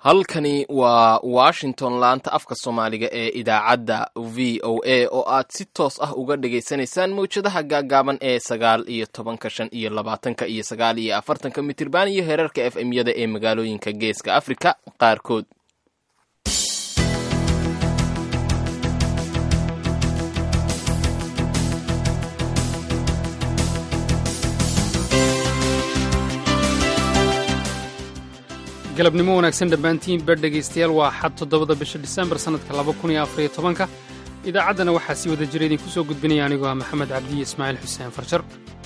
halkani waa washington laanta afka soomaaliga ee idaacadda v o a oo aad si toos ah uga dhagaysanaysaan mawjadaha gaagaaban ee sagaal iyo tobanka shan iyo labaatanka iyo sagaal iyo afartanka mitirban iyo heerarka f m yada ee magaalooyinka geeska afrika qaarkood galabnimo wanaagsan dhammaantiin ber dhegaystayaal waa xad toddobada bisha disembar sannadka laba kun iyo afariyo tobanka idaacaddana waxaa sii wada jira idinku soo gudbinaya anigoo ah maxamed cabdiye ismaaciil xuseen farjar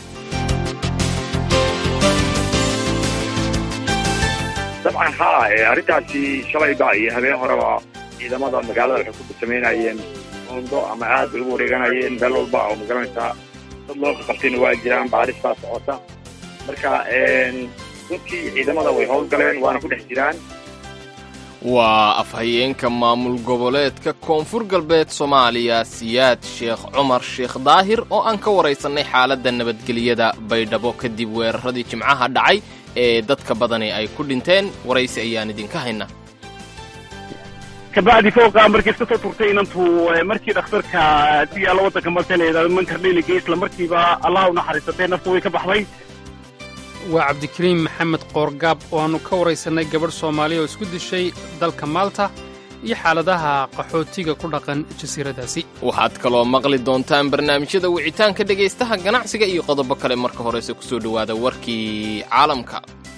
dabcan haa arrintaasi shalayba iyo habeen horeba ciidamada magaalada waxay ku samaynayeen oondo ama aad bay ugu wareeganayeen meel walba oo magaranaysaa dad loo qabtayna waa jiraan baaris baa socota marka dadkii ciidamada way howlgaleen waana ku dhex jiraan waa afhayeenka maamul goboleedka koonfur galbeed soomaaliya siyaad sheekh cumar sheekh daahir oo aan ka waraysannay xaaladda nabadgelyada baydhabo kadib weeraradii jimcaha dhacay ee dadka badani ay ku dhinteen waraysi ayaan idinka hayna kabacdi fooqa markii iska soo turtay inantu markii dhakhtarka siyaala waddanka marka la yidhahdo mankardhelige isla markiiba allah u naxariisatay nafta way ka baxday waa cabdikariim maxamed qoorgaab oo aannu ka waraysannay gabadh soomaaliya oo isku dishay dalka maalta iyo xaaladaha qaxootiga ku dhaqan jasiiradaasi waxaad kaloo maqli doontaan barnaamijyada wicitaanka dhegaystaha ganacsiga iyo qodobo kale marka horese ku soo dhowaada warkii caalamka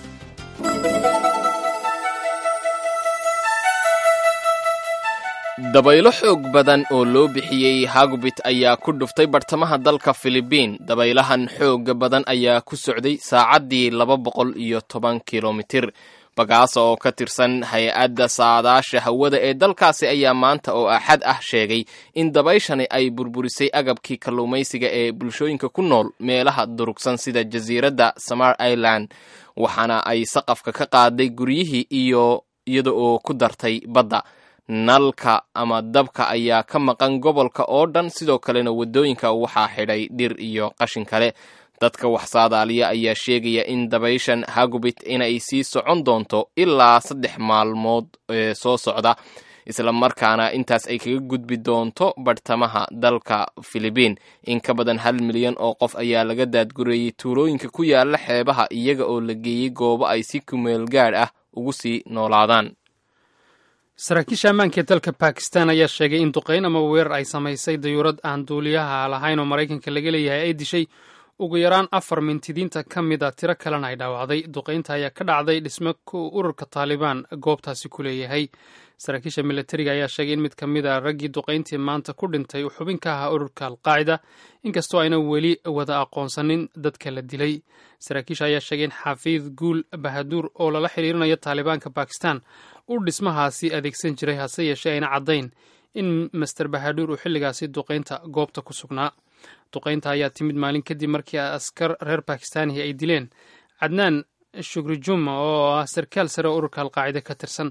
dabaylo xoog badan oo loo bixiyey hagubit ayaa ku dhuftay bartamaha dalka filibiin dabaylahan xooga badan ayaa ku socday saacaddii laba boqol iyo toban kilomitir bagaasa oo ka tirsan hay-adda saadaasha hawada ee dalkaasi ayaa maanta oo axad ah sheegay in dabayshani ay burburisay agabkii kalluumaysiga ee bulshooyinka ku nool meelaha durugsan sida jasiiradda samar ireland waxaana ay saqafka ka qaaday guryihii iyo iyada oo ku dartay badda nalka ama dabka ayaa ka maqan gobolka oo dhan sidoo kalena waddooyinka waxaa xidhay dhir iyo qashin kale dadka wax saadaaliya ayaa sheegaya in dabayshan hagubit inay sii socon doonto ilaa saddex maalmood ee soo socda isla markaana intaas ay kaga gudbi doonto bartamaha dalka filibiin in ka badan hal milyan oo qof ayaa laga daadgureeyey tuulooyinka ku yaala xeebaha iyaga oo la geeyey goobo ay si kumeel gaadh ah ugu sii noolaadaan saraakiisha ammaanka ee dalka bakistan ayaa sheegay in duqayn ama weerar ay samaysay dayuurad aan duuliyaha lahayn oo maraykanka laga leeyahay ay dishay ugu yaraan afar mintidiinta ka mid a tiro kalena ay dhaawacday duqaynta ayaa ka dhacday dhismo ururka taalibaan goobtaasi ku leeyahay saraakiisha milatariga ayaa sheegay in mid ka mid a raggii duqayntii maanta ku dhintay uu xubin ka ahaa ururka alqaacida inkastoo ayna weli wada aqoonsanin dadka la dilay saraakiisha ayaa sheegay in xafiid guul bahaduur oo lala xiriirinayo taalibaanka bakistan uu dhismahaasi adeegsan jiray hase yeeshee ayna caddayn in master bahaduur uu xilligaasi duqaynta goobta ku sugnaa duqaynta ayaa timid maalin kadib markii askar reer bakistaanihi ay dileen cadnaan shugrijuma oo ah sarkaal sare oo ururka alqaacida ka tirsan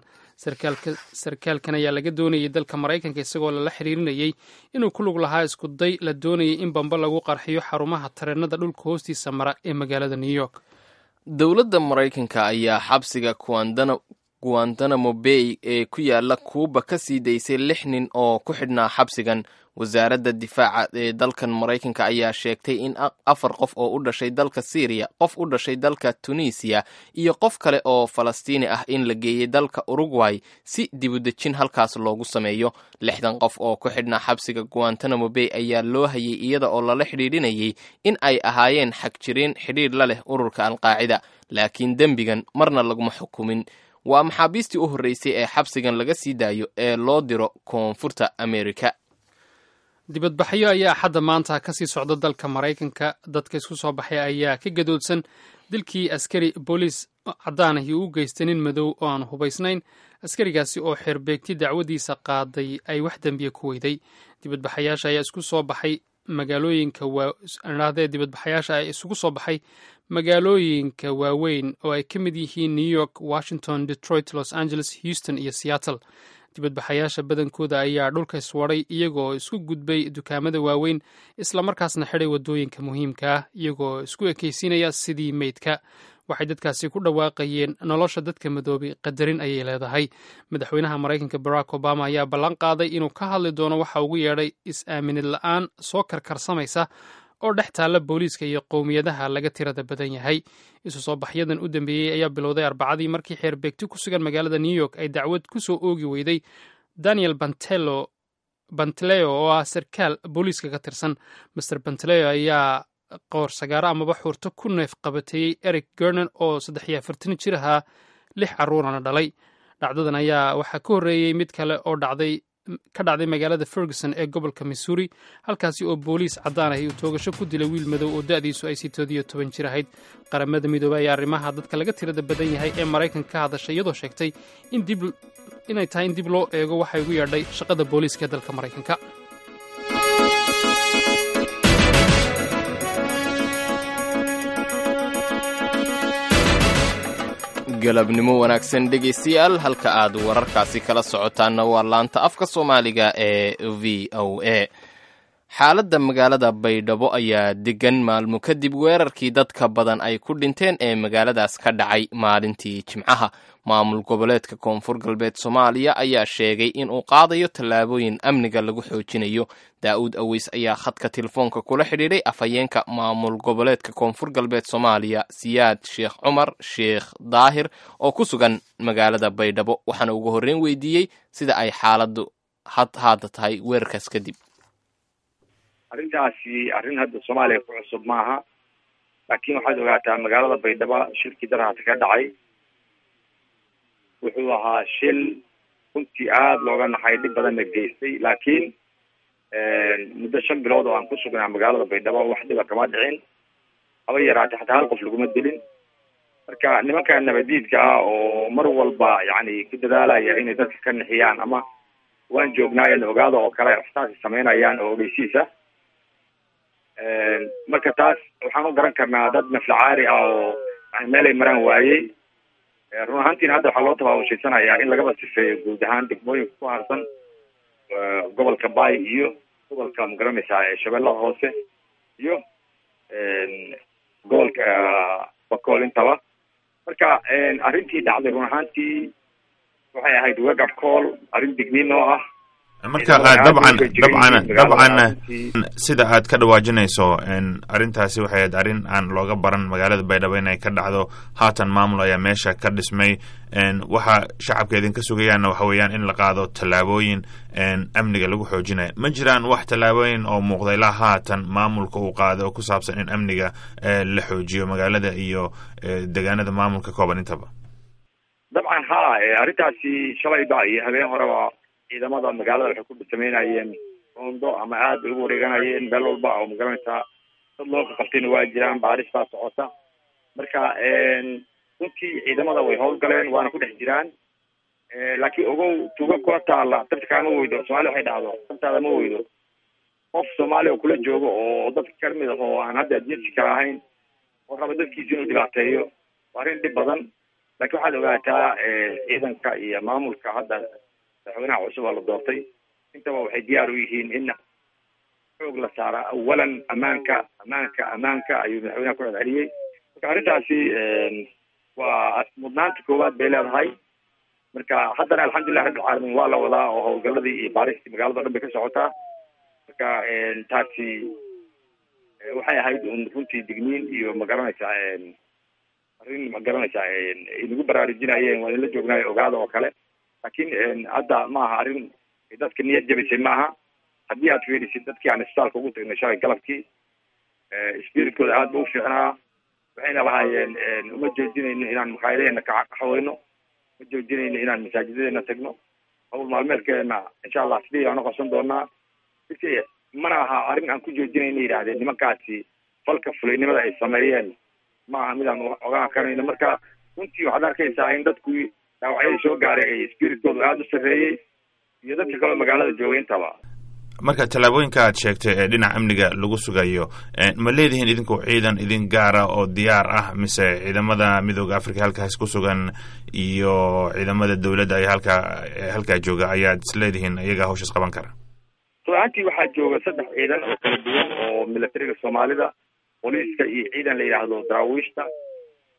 sarkaalkan ayaa laga doonayay dalka maraykanka isagoo lala xiriirinayey inuu ku lug lahaa isku day la doonayay in bamba lagu qarxiyo xarumaha tareenada dhulka hoostiisa mara ee magaalada new york dowladda maraykanka ayaa xabsiga guantanamo bay ee ku yaala kuuba ka sii daysay lix nin oo ku xidhnaa xabsigan wasaaradda difaaca ee dalkan maraykanka ayaa sheegtay in afar qof oo u dhashay dalka syriya qof u dhashay dalka tunisiya iyo qof kale oo falastiini ah in la geeyey dalka urugway si dibudejin halkaas loogu sameeyo lixdan qof oo ku xidhnaa xabsiga guantanamo bay ayaa loo hayay iyada oo lala xidhiidhinayay in ay ahaayeen xagjiriin xidhiidh la leh ururka alqaacida laakiin dembigan marna laguma xukumin waa maxaabiistii u horreysay ee xabsigan laga sii daayo ee loo diro koonfurta amerika dibadbaxyo ayaa axadda maanta ka sii socda dalka maraykanka dadka isku soo baxay ayaa ka gadoodsan dilkii askari booliis caddaanahii uu geystay nin madow oo aan hubaysnayn askarigaasi oo xeerbeegti dacwadiisa qaaday ay wax dembiya ku weyday dibadbaxayaasha ayaa isku soo baxay magaalooyinka waadhahdee dibadbaxayaasha ayaa isugu soo baxay magaalooyinka waaweyn oo ay ka mid yihiin new york washington detroit los angeles houston iyo seattle dibadbaxayaasha badankooda ayaa dhulka iswadhay iyagoo isku gudbay dukaamada waaweyn islamarkaasna xidhay waddooyinka muhiimka ah iyagoo isku ekaysiinaya sidii meydka waxay dadkaasi ku dhawaaqayeen nolosha dadka madoobay qadarin ayay leedahay madaxweynaha maraykanka barack obama ayaa ballan qaaday inuu ka hadli doono waxa ugu yeedhay is-aaminid la-aan soo karkarsamaysa oo dhex taalla booliiska iyo qowmiyadaha laga tirada badan yahay isu soo baxyadan u dambeeyey ayaa bilowday arbacadii markii xeerbeegti ku sugan magaalada new york ay dacwad ku soo oogi weyday daniel bantelo bantleo oo ah sarkaal booliiska ka tirsan master bantleo ayaa qoor sagaaro amaba xuurto ku neef qabateeyey eric gernon oo saddex iyo afartan jir ahaa lix carruurana dhalay dhacdadan ayaa waxaa ka horreeyey mid kale oo dhacday ka dhacday magaalada ferguson ee gobolka missouri halkaasi oo booliis caddaan ahi uu toogasho ku dilay wiil madow oo da'diisu ay sitoodiyo toban jir ahayd qaramada midoobey ayaa arrimaha dadka laga tirada badan yahay ee maraykanka ka hadashay iyadoo sheegtay inay tahay in dib loo eego waxay ugu yeedhay shaqada booliiska ee dalka maraykanka galabnimo wanaagsan dhegaystayaal halka aad wararkaasi kala socotaanna waa laanta afka soomaaliga ee v o a xaaladda magaalada baydhabo ayaa degan maalmo kadib weerarkii dadka badan ay ku dhinteen ee magaaladaas ka dhacay maalintii jimcaha maamul goboleedka koonfur galbeed soomaaliya ayaa sheegay in uu qaadayo tallaabooyin amniga lagu xoojinayo daa'uud aweys ayaa khadka telefoonka kula xidhiidhay afhayeenka maamul goboleedka koonfur galbeed soomaaliya siyaad sheekh cumar sheekh daahir oo ku sugan magaalada baydhabo waxaana ugu horreyn weydiiyey sida ay xaaladdu hadda tahay weerarkaas kadib arrintaasi arrin hadda soomaaliya ku cusub maaha laakiin waxaad ogaataa magaalada baydhabo shilkii darahaata ka dhacay wuxuu ahaa shil runtii aada looga naxay dhib badanna geystay laakiin muddo shan bilood oo aan ku sugnaa magaalada baydhabo wax dhiba kama dhicin haba yaraatee xataa hal qof laguma dilin marka nimanka nabadiidka ah oo mar walba yacni ku dadaalaya inay dadka ka nixiyaan ama waan joognaayo na ogaada oo kale waxtaasi samaynayaan oo ogeysiisa marka taas waxaan u garan karnaa dad naflacaari ah oo yani meelay maraan waayey run ahaantiina hadda waxaa loo tabaabushaysanayaa in lagaba sifeeyo guud ahaan degmooyinka ku harsan gobolka bay iyo gobolka magaranaysaa shabeellada hoose iyo gobolka bakool intaba marka arrintii dhacday run ahaantii waxay ahayd wegab call arrin digniin oo ah marka dabcan dabcan dabcan sida aad ka dhawaajinayso arrintaasi waxay ahayd arrin aan looga baran magaalada baydhabo inay ka dhacdo haatan maamul ayaa meesha ka dhismay waxa shacabka idinka sugayaanna waxa weeyaan in la qaado tallaabooyin amniga lagu xoojinayo ma jiraan wax tallaabooyin oo muuqda ilaa haatan maamulka uu qaado oo ku saabsan in amniga la xoojiyo magaalada iyo deegaanada maamulka kooban intaba dabcan ha arrintaasi shalayba iyo habeen horeba ciidamada magaalada waxay ku sameynayeen roondo ama aad bay ugu wareeganayeen meel walba oo magaranaysaa dad loo qabtayna waa jiraan baaris baa socota marka runtii ciidamada way howlgaleen waana ku dhex jiraan laakiin ogow tuuga kula taala dabta kaama weydo soomaalia waxay dhahdo dabtaada ma weydo qof soomaaliya oo kula joogo oo dadka kamid ah oo aan hadda jinsi kala ahayn oo raba dadkiisa inuu dhibaateeyo waa arrin dhib badan laakiin waxaad ogaataa ciidanka iyo maamulka hadda madaxweynaha cusub oo la doortay intaba waxay diyaar u yihiin in xoog la saara awalan amaanka amaanka amaanka ayuu madaxweynaha ku celceliyey marka arrintaasi waa mudnaanta koowaad bay leedahay marka haddana alxamdulilah rabbilcaalamiin waa la wadaa oo howlgaladii iyo baaristii magaalada o dhan bay ka socotaa marka taasi waxay ahayd un runtii digniin iyo magaranaysaa arrin magaranaysaa inagu baraarujinayeen waa inla joognaayo ogaada oo kale laakiin hadda maaha arrin dadka niyad jabisay maaha haddii aad fiirisid dadkii aan isbitaalka ugu tagnay shalay galabkii spiritkooda aad ba u fiicnaa waxayna lahaayeen uma joojinayno inaan makaayadaheena kaxaweyno ma joojinayno inaan masaajidadeena tagno hawl maalmeedkeena insha allah sidii aan uqabsan doonaa mana aha arrin aan ku joojinayno yidhahdeen nimankaasi falka fulaynimada ay sameeyeen ma aha midaan ogaan karayno marka runtii waxaad arkaysaa in dadku dhaawacyadii soo gaaray ay spiritkooda aada u sarreeyey iyo dadka kaleo magaalada joogay intaba marka tallaabooyinka aad sheegtay ee dhinaca amniga lagu sugayo ma leedihiin idinku ciidan idin gaara oo diyaar ah mise ciidamada midooda africa halkaas ku sugan iyo ciidamada dowladda ay halkaa halkaa jooga ayaad is leedihiin iyagaa hawshaas qaban kara ruaantii waxaa jooga saddex ciidan oo kala duwan oo militariga soomaalida booliiska iyo ciidan la yidhaahdo daraawiishta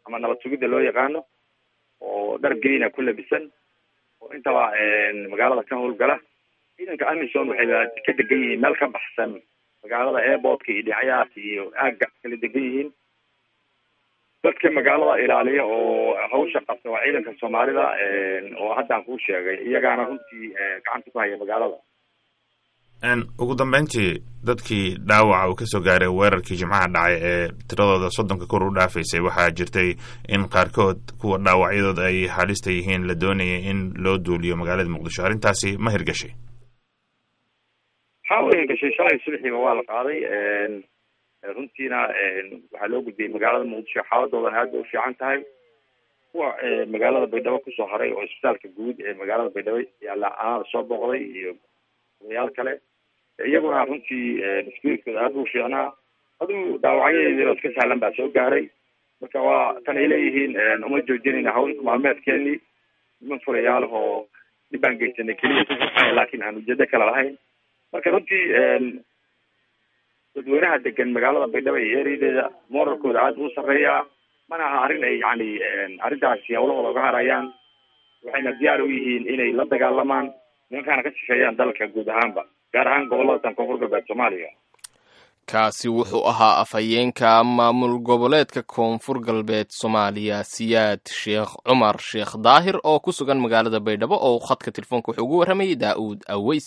ama nabad sugidda loo yaqaano oo dhar grina ku labisan oo intaba magaalada ka howlgala ciidanka amisom waxay ka degan yihiin meel ka baxsan magaalada airportka iyo dhinacyahaas iyo aagga kala degan yihiin dadka magaalada ilaaliya oo hawsha qabta waa ciidanka soomaalida oo haddaan kuu sheegay iyagaana runtii gacanta ku haya magaalada ugu dambeyntii dadkii dhaawaca uu kasoo gaaray weerarkii jimcaha dhacay ee tiradooda soddonka kor u dhaafaysay waxaa jirtay in qaarkood kuwa dhaawacyadooda ay halista yihiin la doonayay in loo duuliyo magaalada muqdisho arrintaasi ma hirgashay waxaa u hirgashay shalay subaxiiba waa la qaaday runtiina waxaa loo gudbiyey magaalada muqdisho xaaladoodan aad bay u fiican tahay kuwa magaalada baydhabo kusoo haray oo isbitaalka guud ee magaalada baydhabo yaalla anaada soo booqday iyo odayaal kale iyaguna runtii spiritooda aad u fiicnaa aduu dhaawacyadeediina iska sahlan baa soo gaaray marka waa tan ay leeyihiin uma joojinayna hawl maalmeedkeenii niman furayaal oo dhib baan geysanay keliya laakiin aan ujeedo kale lahayn marka runtii dadweynaha degan magaalada baydhabo iyo ereyadeeda moralkooda aad buu sarreeyaa mana aha arrin ay yani arrintaasi hawlahooda uga harayaan waxayna diyaar u yihiin inay la dagaalamaan nimankaana ka sifeeyaan dalka guud ahaanba gaar ahaan gobolada tan koonfur galbeed soomaaliya kaasi wuxuu ahaa afhayeenka maamul goboleedka koonfur galbeed soomaaliya siyaad sheekh cumar sheekh daahir oo ku sugan magaalada baydhabo oo khadka telefoonka wuxuu ugu warramayay daa'uud aweys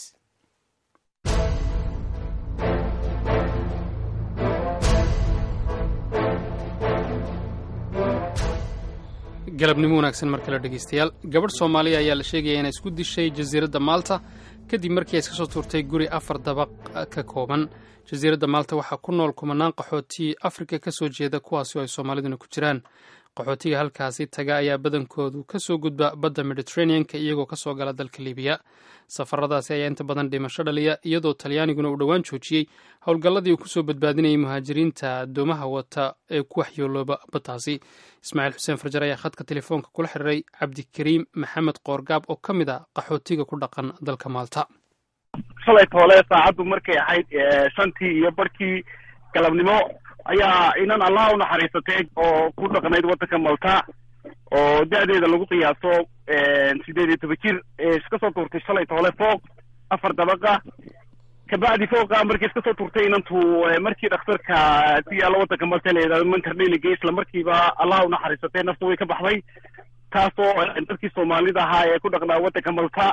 galabnimo wanaagsan mar kale dhegeystayaal gabadh soomaaliya ayaa la sheegaya inay isku dishay jasiiradda maalta kadib markii ay iska soo tuurtay guri afar dabaq ka kooban jasiiradda maalta waxaa ku nool kumanaan qaxooti afrika ka soo jeeda kuwaasi oo ay soomaaliduna ku jiraan qaxootiga halkaasi taga ayaa badankoodu ka soo gudba badda mediteraneanka iyagoo kasoo gala dalka libiya safaradaasi ayaa inta badan dhimasho dhaliya iyadoo talyaaniguna uu dhowaan joojiyey howlgalladii uu kusoo badbaadinayay muhaajiriinta addoomaha wata ee ku waxyoolooba baddaasi ismaaciil xuseen farjar ayaa khadka telefoonka kula xiriiray cabdikariim maxamed qoorgaab oo ka mid a qaxootiga ku dhaqan dalka maalta shalay toole saacaddu markay ahayd shantii iyo barkii galabnimo ayaa inan allah u naxariisatay oo ku dhaqnayd waddanka malta oo da-deeda lagu qiyaaso sideed iyo toban jir iska soo tuurtay shalay toole fooq afar dabaqa kabacdi fooqa markii iska soo tuurtay inantu markii dhakhtarka ku yaalla waddanka malta la yidhahdo mankarneliga isla markiiba allah u naxariisatay nafta way ka baxday taasoo dadkii soomaalida ahaa ee ku dhaqnaa waddanka malta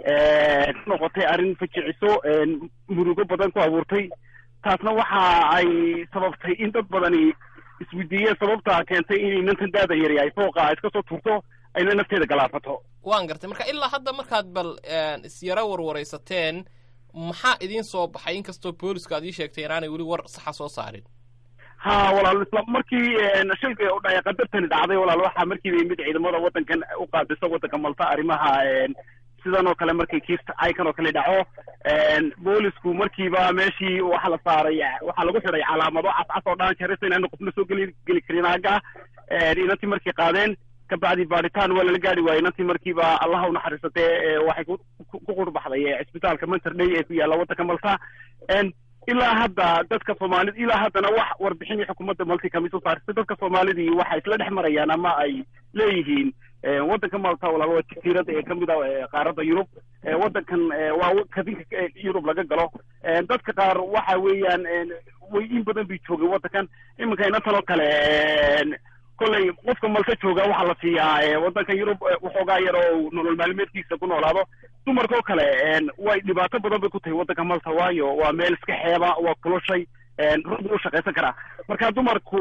noqotay arrin fajiciso murugo badan ku abuurtay taasna waxa ay sababtay in dad badani isweydiiyeen sababta keentay in inantan daada yari ay fooqa iska soo tuurto ayna nafteeda galaafato waan gartay marka ilaa hadda markaad bal isyaro warwaraysateen maxaa idiin soo baxay inkastoo booliska aad ii sheegtay inaanay weli war saxa soo saarin ha walaal isla markii shayga qadartani dhacday walaal waxaa markiiba yimid ciidamada waddankan u qaabisa waddanka malta arrimaha sidan oo kale markay kiirta aykan oo kale dhaco boolisku markiiba meeshii waxa la saaray waxaa lagu xidhay calaamado cascas oo dhan jarisa inaanu qofna soo geli geli karin aaga inantii markay qaadeen kabacdi baaritaan waa lala gaari waayey inantii markiiba allaha unaxariisatee waxay ku qurbaxday cisbitaalka manterdhay ee ku yaalla waddanka malta ilaa hadda dadka soomaalida ilaa haddana wax warbixinii xukuumadda malti kami soo saartay dadka soomaalidii waxay isla dhex marayaan ama ay leeyihiin waddanka malta walaal waa jasiirada ee kamid a qaaradda yurub waddankan waa kadinka yurub laga galo dadka qaar waxa weeyaan way in badan bay joogeen waddankan iminka inantan oo kale kolley qofka malta jooga waxaa la siiyaa waddanka yurub waxoogaa yar oo nolol maalmeedkiisa ku noolaado dumarka oo kale way dhibaato badan bay ku tahay waddanka malta waayo waa meel iska xeeba waa kuloshay rug u shaqaysan karaa marka dumarku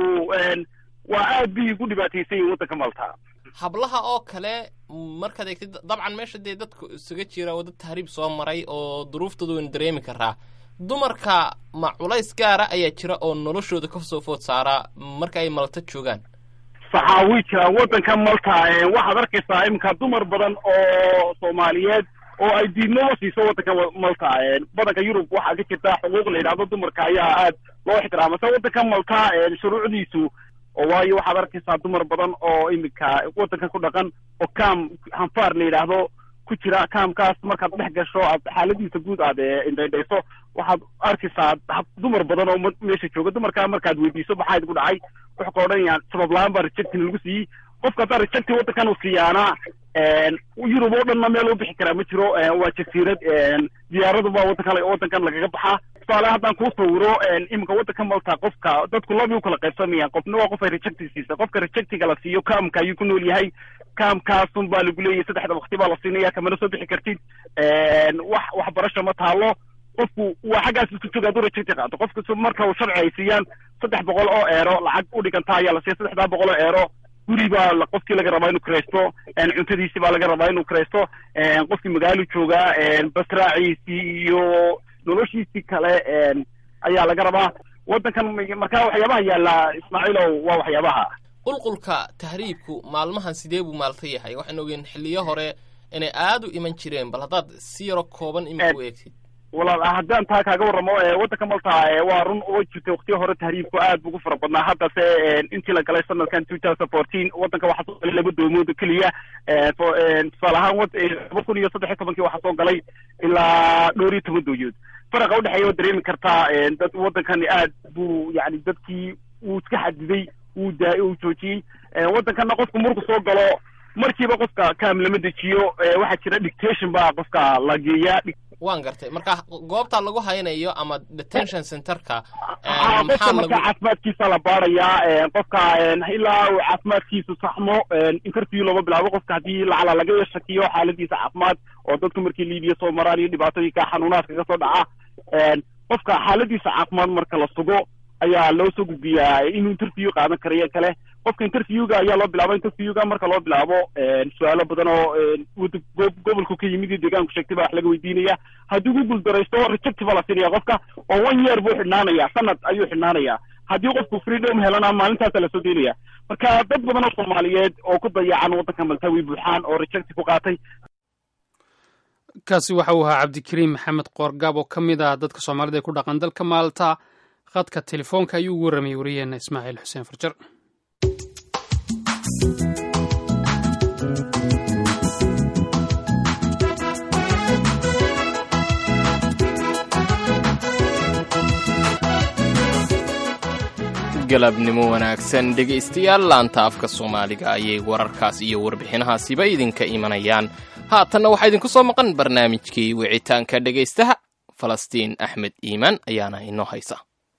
waa aad bay ugu dhibaataysan yihin waddanka malta hablaha oo kale markaad eegtid dabcan meesha dee dadku isaga jira oo dad tahriib soo maray oo duruuftooda waynu dareemi karaa dumarka ma culays gaara ayaa jira oo noloshooda kasoo food saaraa marka ay malta joogaan saxaa way jiraan waddanka malta waxaad arkaysaa iminka dumar badan oo soomaaliyeed oo ay diidnimo siiso waddanka malta badanka yurub waxaa ka jirta xuquuq la yidhahdo dumarka ayaa aad loo ixtiraama se waddanka malta shuruucdiisu oo waayo waxaad arkaysaa dumar badan oo iminka waddanka ku dhaqan oo kaam hanfaar la yidhaahdo ku jira kaamkaas markaad dhex gasho aad xaaladiisa guud aad indhaydhayso waxaad arkaysaa dumar badan oo meesha jooga dumarkaa markaad weydiiso maxaa idinku dhacay wuxuu ka odhanayaan sabab la-aan baa rejectin lagu siiyey qofka haddaa rejecti waddankan uu siiyaana yurub oo dhanna meel u bixi karaa ma jiro waa jasiirad diyaaraduba waddankan waddankan lagaga baxaa tusaale haddaan kuu sawiro iminka waddanka malta qofka dadku labi u kala qaybsamayaan qofna waa qof ay rejecti siisa qofka rejectiga la siiyo kaamka ayuu ku nool yahay kaamkaasun baa lagu leeyahay saddexda wakti baa la siinaya kamana soo bixi kartid wax waxbarasho ma taalo qofku waa xaggaas isku jooga hadduu rejecti qaato qofka marka uu sharci ay siiyaan saddex boqol oo eero lacag u dhiganta ayaa la siiya saddexdaa boqol oo eero guri baa qofkii laga rabaa inuu kiraysto cuntadiisi baa laga rabaa inuu kiraysto qofkii magaalo joogaa basraaciisii iyo noloshiisii kale ayaa laga rabaa waddankan markaa waxyaabaha yaalla ismaaciilow waa waxyaabaha qulqulka tahriibku maalmahan sidee buu maalta yahay waxaan ogeen xilliyo hore inay aada u iman jireen bal haddaad si yaro kooban imika u eegtid walaal haddaan taa kaaga warramo waddanka malta waa run uga jirtay waktiyo hore tahriibku aad buu ugu fara badnaa haddase intii la galay sanadkan two thousand fourteen waddanka waxaa soo galay laba doomood keliya tusaale ahaan laba kun iyo saddex iyo tobankii waxaa soo galay ilaa dhowr iyo toban dooyood faraqa udhexeeya waa dareemi kartaa dad waddankani aad buu yani dadkii wuu iska xadiday wuu daa uu joojiyey waddankanna qofku marku soo galo markiiba qofka kaam lama dejiyo waxaa jira dictation baa qofka la geeyaa waan gartay marka goobta lagu haynayo ama detention centerka qofka marka caafimaadkiisa la baarayaa qofka ilaa uu caafimaadkiisu saxmo interview looma bilaabo qofka haddii lacala laga shakiyo xaaladiisa caafimaad oo dadku markii liibiya soo maraan iyo dhibaatooyinka xanuunaadka ka soo dhaca qofka xaaladiisa caafimaad marka la sugo ayaa loo soo gudbiyaa inuu interview qaadan karayo kale qofka interviewga ayaa loo bilaabo interviewga marka loo bilaabo su-aalo badan oo gobolku ka yimid iyo deegaanku sheegtay baa wax laga weydiinaya haddii ku guuldaraysto rejecti baa la siinaya qofka oo one year buu xidhnaanaya sanad ayuu xidhnaanaya haddii qofku freedom helana maalintaasa lasoo deynaya marka dad badan oo soomaaliyeed oo ku dayacan waddanka malta way buuxaan oo rejecti ku qaatay kaasi waxa uu ahaa cabdikariim maxamed qoorgaab oo ka mid ah dadka soomaalida ee ku dhaqan dalka maalta khadka telefoonka ayuu ugu warramayay wariyeena ismaaciil xuseen farjar galabnimo wanaagsan dhegaystayaal laanta afka soomaaliga ayay wararkaas iyo warbixinahaasiba idinka imanayaan haatanna waxaa idinku soo maqan barnaamijkii wicitaanka dhegaystaha falastiin axmed iimaan ayaana inoo haysa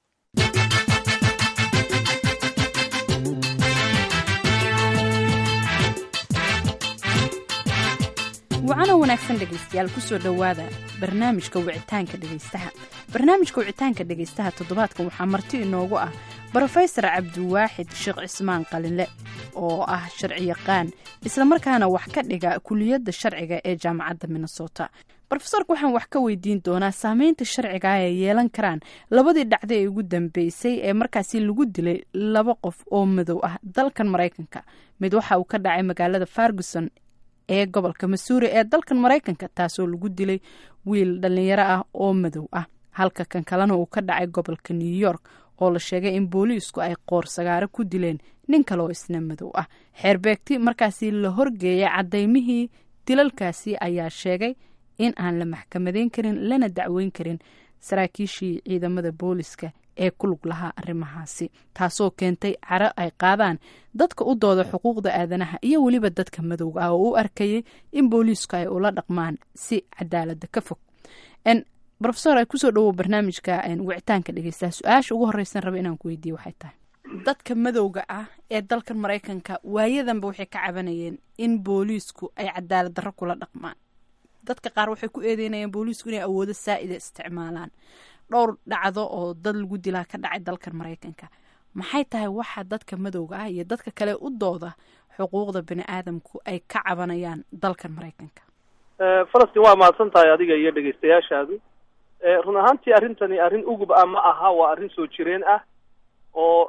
wacana wanaagsan dhegaystayaal kusoo dhowaada barnaamijka wicitaanka dhegaystaha barnaamijka wicitaanka dhegaystaha toddobaadkan waxaa marti inoogu ah brofesor cabdiwaaxid sheekh cismaan qalinle oo ah sharci yaqaan islamarkaana wax ka dhiga kuliyadda sharciga ee jaamacadda minnesota rofesorka waxaan wax ka weydiin doonaa saameynta sharciga ay yeelan karaan labadii dhacdo ee ugu dambeysay ee markaasi lagu dilay laba qof oo madow ah dalkan maraykanka mid waxa uu ka dhacay magaalada farguson ee gobolka masuuri ee dalkan maraykanka taasoo lagu dilay wiil dhalinyaro ah oo madow ah halka kan kalena uu ka dhacay gobolka new york oo la sheegay in booliisku ay qoor sagaaro ku dileen nin kale oo isna madow ah xeerbeegti markaasi la horgeeyay cadaymihii dilalkaasi ayaa sheegay in aan la maxkamadeyn karin lana dacweyn karin saraakiishii ciidamada booliska ee ku lug lahaa arrimahaasi taasoo keentay caro ay qaadaan dadka u dooda xuquuqda aadanaha iyo weliba dadka madowga ah oo u arkayay in booliisku ay ula dhaqmaan si cadaalada ka fog rofesor ay kusoo dhawow barnaamijka wicitaanka dhegeystaha su-aasha ugu horeysan raba inaan ku weydiiye waxay tahay dadka madowga ah ee dalkan maraykanka waayadanba waxay ka cabanayeen in booliisku ay cadaalad darro kula dhaqmaan dadka qaar waxay ku eedeynayeen booliisku inay awoodo saa-ida isticmaalaan dhowr dhacdo oo dad lagu dilaa ka dhacay dalkan maraykanka maxay tahay waxa dadka madowga ah iyo dadka kale u dooda xuquuqda bani aadamku ay ka cabanayaan dalkan maraykanka falastiin waa mahadsan tahay adiga iyo dhegaystayaashaadu run ahaantii arrintani arrin ugub ah ma aha waa arrin soo jireen ah oo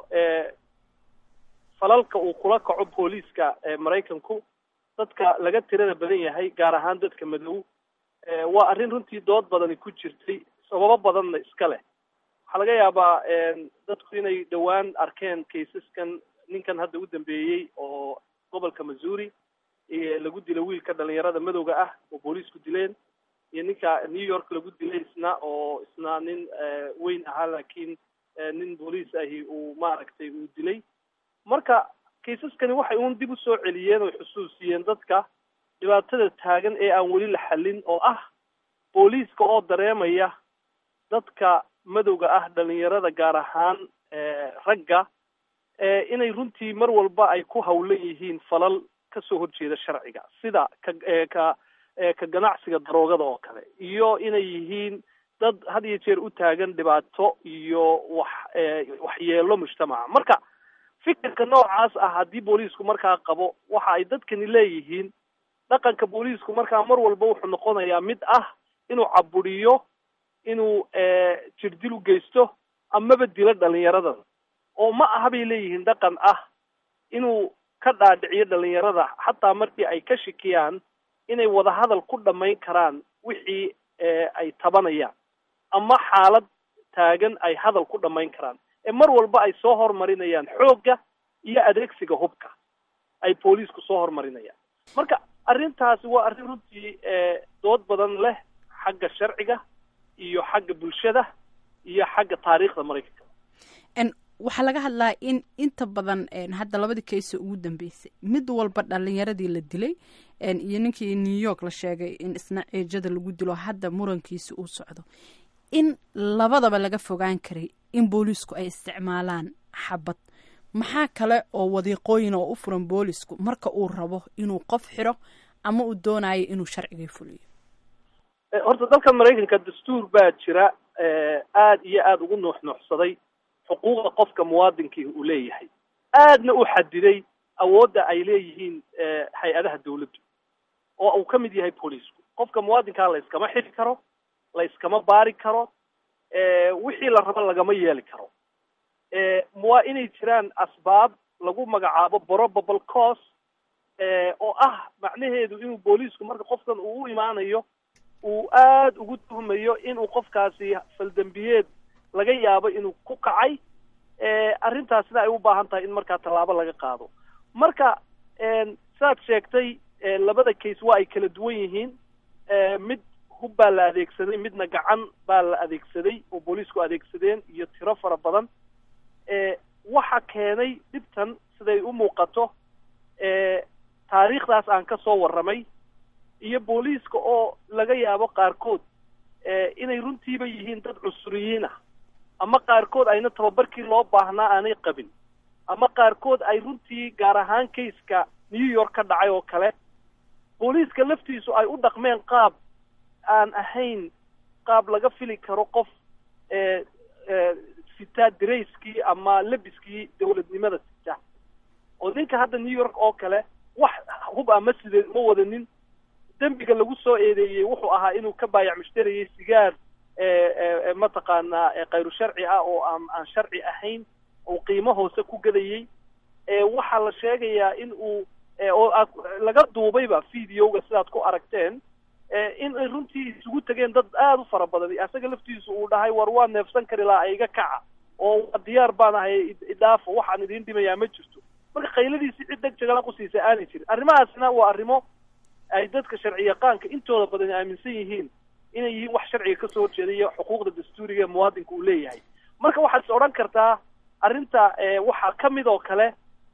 falalka uu kula kaco booliiska maraykanku dadka laga tirada badan yahay gaar ahaan dadka madow waa arrin runtii dood badani ku jirtay sababo badanna iska leh waxaa laga yaabaa dadku inay dhowaan arkeen kaysaskan ninkan hadda u dambeeyey oo gobolka missouri lagu dila wiilka dhalinyarada madowga ah oo booliisku dileen iyo ninka new york lagu dilay isna oo isna nin weyn ahaa laakiin nin booliis ahi uu maaragtay uu dilay marka kaysaskani waxay uun dib u soo celiyeen oo xusuusiyeen dadka dhibaatada taagan ee aan weli la xallin oo ah booliiska oo dareemaya dadka madowga ah dhalinyarada gaar ahaan ragga inay runtii mar walba ay ku hawlan yihiin falal kasoo horjeeda sharciga sida ka ka ka ganacsiga daroogada oo kale iyo inay yihiin dad had iyo jeer u taagan dhibaato iyo wax waxyeelo mujtamaca marka fikirka noocaas ah haddii booliisku markaa qabo waxa ay dadkani leeyihiin dhaqanka booliisku markaa mar walba wuxuu noqonayaa mid ah inuu caburiyo inuu jirdil u geysto amaba dilo dhalinyaradan oo ma aha bay leeyihiin dhaqan ah inuu ka dhaadhiciyo dhalinyarada xataa markii ay ka shikiyaan inay wadahadal ku dhamayn karaan wixii ay tabanayaan ama xaalad taagan ay hadal ku dhamayn karaan ee mar walba ay soo hormarinayaan xoogga iyo adeegsiga hubka ay booliisku soo hormarinayaan marka arrintaasi waa arrin runtii dood badan leh xagga sharciga iyo xagga bulshada iyo xagga taariikhda maraykanka waxaa laga hadlaa in inta badan hadda labadii kayso ugu dambeysay mid walba dhalinyaradii la dilay iyo ninkii new york la sheegay in isna ciijada lagu dilo hadda murankiisi uu socdo in labadaba laga fogaan karay in booliisku ay isticmaalaan xabad maxaa kale oo wadiiqooyin oo u furan boolisku marka uu rabo inuu qof xiro ama uu doonayo inuu sharcigii fuliyo horta dalka maraykanka dastuur baa jira aada iyo aada ugu nuuxnuuxsaday xuquuqda qofka muwaadinkii uu leeyahay aadna u xadiday awoodda ay leeyihiin hay-adaha dawladdu oo uu ka mid yahay booliisku qofka muwaadinkaa la yskama xiri karo la yskama baari karo wixii la rabo lagama yeeli karo waa inay jiraan asbaab lagu magacaabo probable cause oo ah macnaheedu inuu booliisku marka qofkan uu u imaanayo uu aada ugu tuhmayo inuu qofkaasi faldembiyeed laga yaabo inuu ku kacay arrintaasina ay u baahan tahay in markaa tallaabo laga qaado marka saad sheegtay labada case waa ay kala duwan yihiin mid hub baa la adeegsaday midna gacan baa la adeegsaday oo booliisku adeegsadeen iyo tiro fara badan waxa keenay dhibtan siday u muuqato taariikhdaas aan ka soo warramay iyo booliiska oo laga yaabo qaarkood inay runtiiba yihiin dad cusuriyiin ah ama qaarkood ayna tababarkii loo baahnaa aanay qabin ama qaarkood ay runtii gaar ahaan kayska new york ka dhacay oo kale booliiska laftiisu ay u dhaqmeen qaab aan ahayn qaab laga fili karo qof sitaa darayskii ama lebiskii dawladnimada sita oo ninka hadda new york oo kale wax hub ama sideed ma wadanin dembiga lagu soo eedeeyey wuxuu ahaa inuu ka baayac mushtarayay sigaar mataqaanaa khayru sharci ah oo aan aan sharci ahayn uu qiimo hoose ku gadayey waxaa la sheegayaa in uu oo laga duubayba videoga sidaad ku aragteen in ay runtii isugu tegeen dad aada u fara badan isaga laftiisu uu dhahay war waa neefsan kari lahaa iga kaca oo waa diyaar baan ahay idhaafo waxaan idiin dhimayaa ma jirto marka qayladiisi cid deg jagala qusiisa aanay jirin arrimahaasna waa arrimo ay dadka sharci yaqaanka intooda badan aaminsan yihiin inay yihiin wax sharciga kasoo horjeeda iyo xuquuqda dastuuriga ee muwaadinka uu leeyahay marka waxaad is odhan kartaa arrinta waxaa ka mid oo kale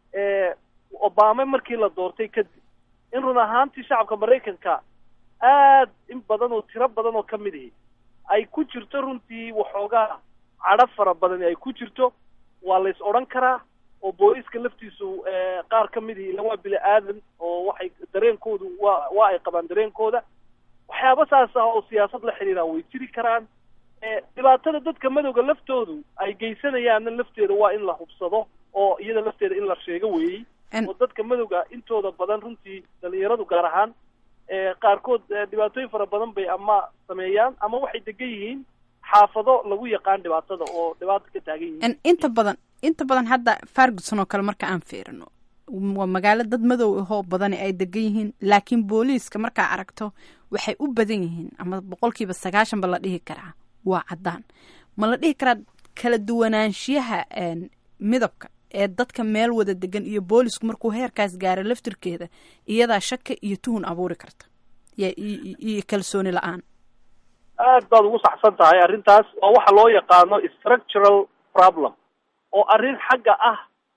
obama markii la doortay kadib in run ahaantii shacabka maraykanka aad in badan oo tiro badan oo ka mid ihi ay ku jirto runtii waxoogaa cadho fara badani ay ku jirto waa la is odhan karaa oo booliiska laftiisu qaar ka mid ihi ila waa bili aadan oo waxay dareenkoodu waa waa ay qabaan dareenkooda waxyaaba saas ah oo siyaasad la xiriiraan way jiri karaan dhibaatada dadka madowga laftoodu ay geysanayaanna lafteeda waa in la hubsado oo iyada lafteeda in la sheego weeyey oo dadka madowga intooda badan runtii dhalinyaradu gaar ahaan qaarkood dhibaatooyin fara badan bay ama sameeyaan ama waxay degan yihiin xaafado lagu yaqaan dhibaatada oo dhibaato ka taagan yihiin inta badan inta badan hadda farguson oo kale marka aan fiirino waa magaalo dad madow ahoo badani ay degan yihiin laakiin booliiska markaa aragto waxay u badan yihiin ama boqolkiiba sagaashanba la dhihi karaa waa caddaan ma la dhihi karaa kala duwanaanshiyaha midabka ee dadka meel wada degan iyo boolisku markuu heerkaas gaaro laftirkeeda iyadaa shaka iyo tuhun abuuri karta iyo kalsooni la-aan aad baad ugu saxsan tahay arrintaas waa waxa loo yaqaano structural problem oo arrin xagga ah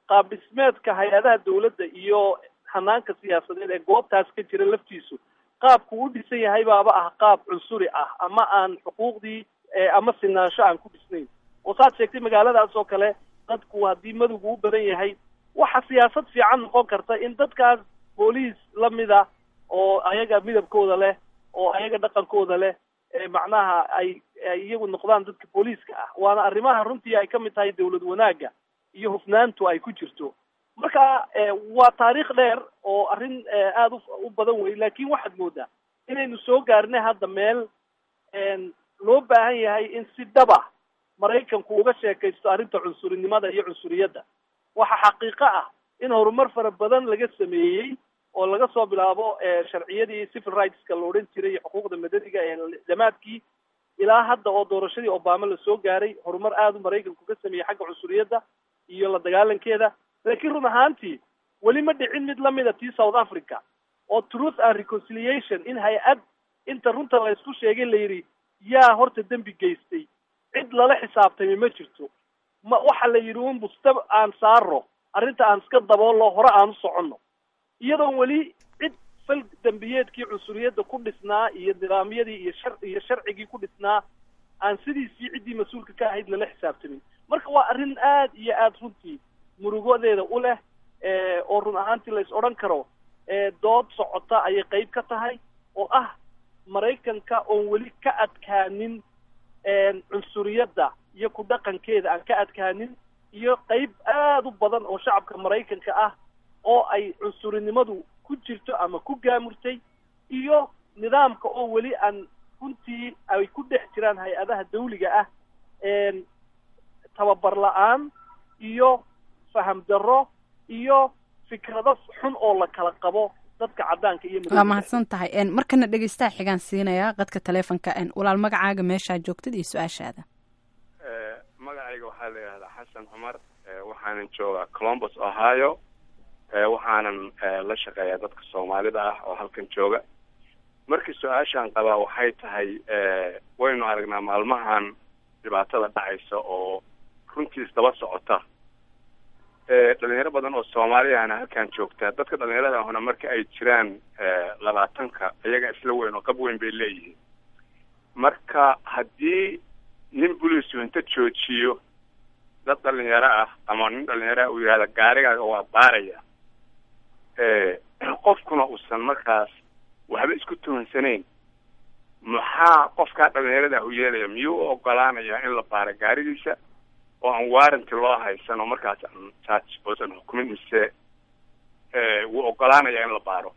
qaab dhismeedka hay-adaha dawladda iyo hanaanka siyaasadeed ee goobtaas ka jira laftiisu qaabku u dhisan yahay baaba ah qaab cunsuri ah ama aan xuquuqdii ama sinaansho aan ku dhisnayn oo saad sheegtay magaaladaas oo kale dadku haddii madowgu u badan yahay waxa siyaasad fiican noqon karta in dadkaas booliis lamida oo ayaga midabkooda leh oo ayaga dhaqankooda leh macnaha ay ay iyagu noqdaan dadka booliiska ah waana arrimaha runtii ay ka mid tahay dawlad wanaagga iyo hufnaantu ay ku jirto marka waa taariikh dheer oo arrin aada u badan wey laakin waxaad moodaa inaynu soo gaarnay hadda meel loo baahan yahay in si dhaba maraykanku uga sheekaysto arrinta cunsurinimada iyo cunsuriyadda waxa xaqiiqo ah in horumar fara badan laga sameeyey oo laga soo bilaabo sharciyadii civil rightska la odhan jiray iyo xuquuqda madaniga ee damaadkii ilaa hadda oo doorashadii obama lasoo gaaray horumar aada u maraykanku ka sameeyey xagga cunsuriyadda iyo la dagaalankeeda laakiin run ahaantii weli ma dhicin mid lamida tii south africa oo truth and reconciliation in hay-ad inta runta la isku sheegay la yidhi yaa horta dembi geystay cid lala xisaabtami ma jirto ma waxa la yidhi un busta aan saaro arrinta aan iska daboollo hore aan u soconno iyadoon weli cid fal dembiyeedkii cunsuriyadda ku dhisnaa iyo nidaamyadii iyo shar iyo sharcigii ku dhisnaa aan sidiisii ciddii mas-uulka ka ahayd lala xisaabtamin marka waa arrin aad iyo aada runtii murugodeeda u leh oo run ahaantii la is odhan karo dood socota ayay qeyb ka tahay oo ah maraykanka oon weli ka adkaanin cunsuriyadda iyo ku dhaqankeeda aan ka adkaanin iyo qeyb aada u badan oo shacabka maraykanka ah oo ay cunsurinimadu ku jirto ama ku gaamurtay iyo nidaamka oo weli aan runtii ay ku dhex jiraan hay-adaha dawliga ah tababar la-aan iyo faham darro iyo fikrado xun oo la kala qabo dadka caddaanka iyo waa mahadsan tahay markana dhegeystaha xigaan siinayaa qadka taleefonka walaal magacaaga meeshaa joogtad iyo su-aashaada magacayga waxaa la yidhahdaa xasan cumar waxaanan joogaa colombus ohio waxaanan la shaqeeyaa dadka soomaalida ah oo halkan jooga markii su-aashaan qabaa waxay tahay waynu aragnaa maalmahan dhibaatada dhacaysa oo runtii isdaba socota dhalinyaro badan oo soomaaliyahana halkan joogtaa dadka dhalinyarada ahuna marka ay jiraan labaatanka iyaga isla weyn oo qab weyn bay leeyihiin marka haddii nin buliisu inta joojiyo dad dhalinyaro ah ama nin dhalinyaro ah uu yihahda gaarigaaga waa baaraya qofkuna uusan markaas waxba isku tuhansanayn maxaa qofkaa dhalinyarada u yeelaya miyuu u ogolaanayaa in la baaro gaarigiisa oo aan warranty loo haysan oo markaas aan charge oosan xukumin mise wuu ogolaanayaa in la baaro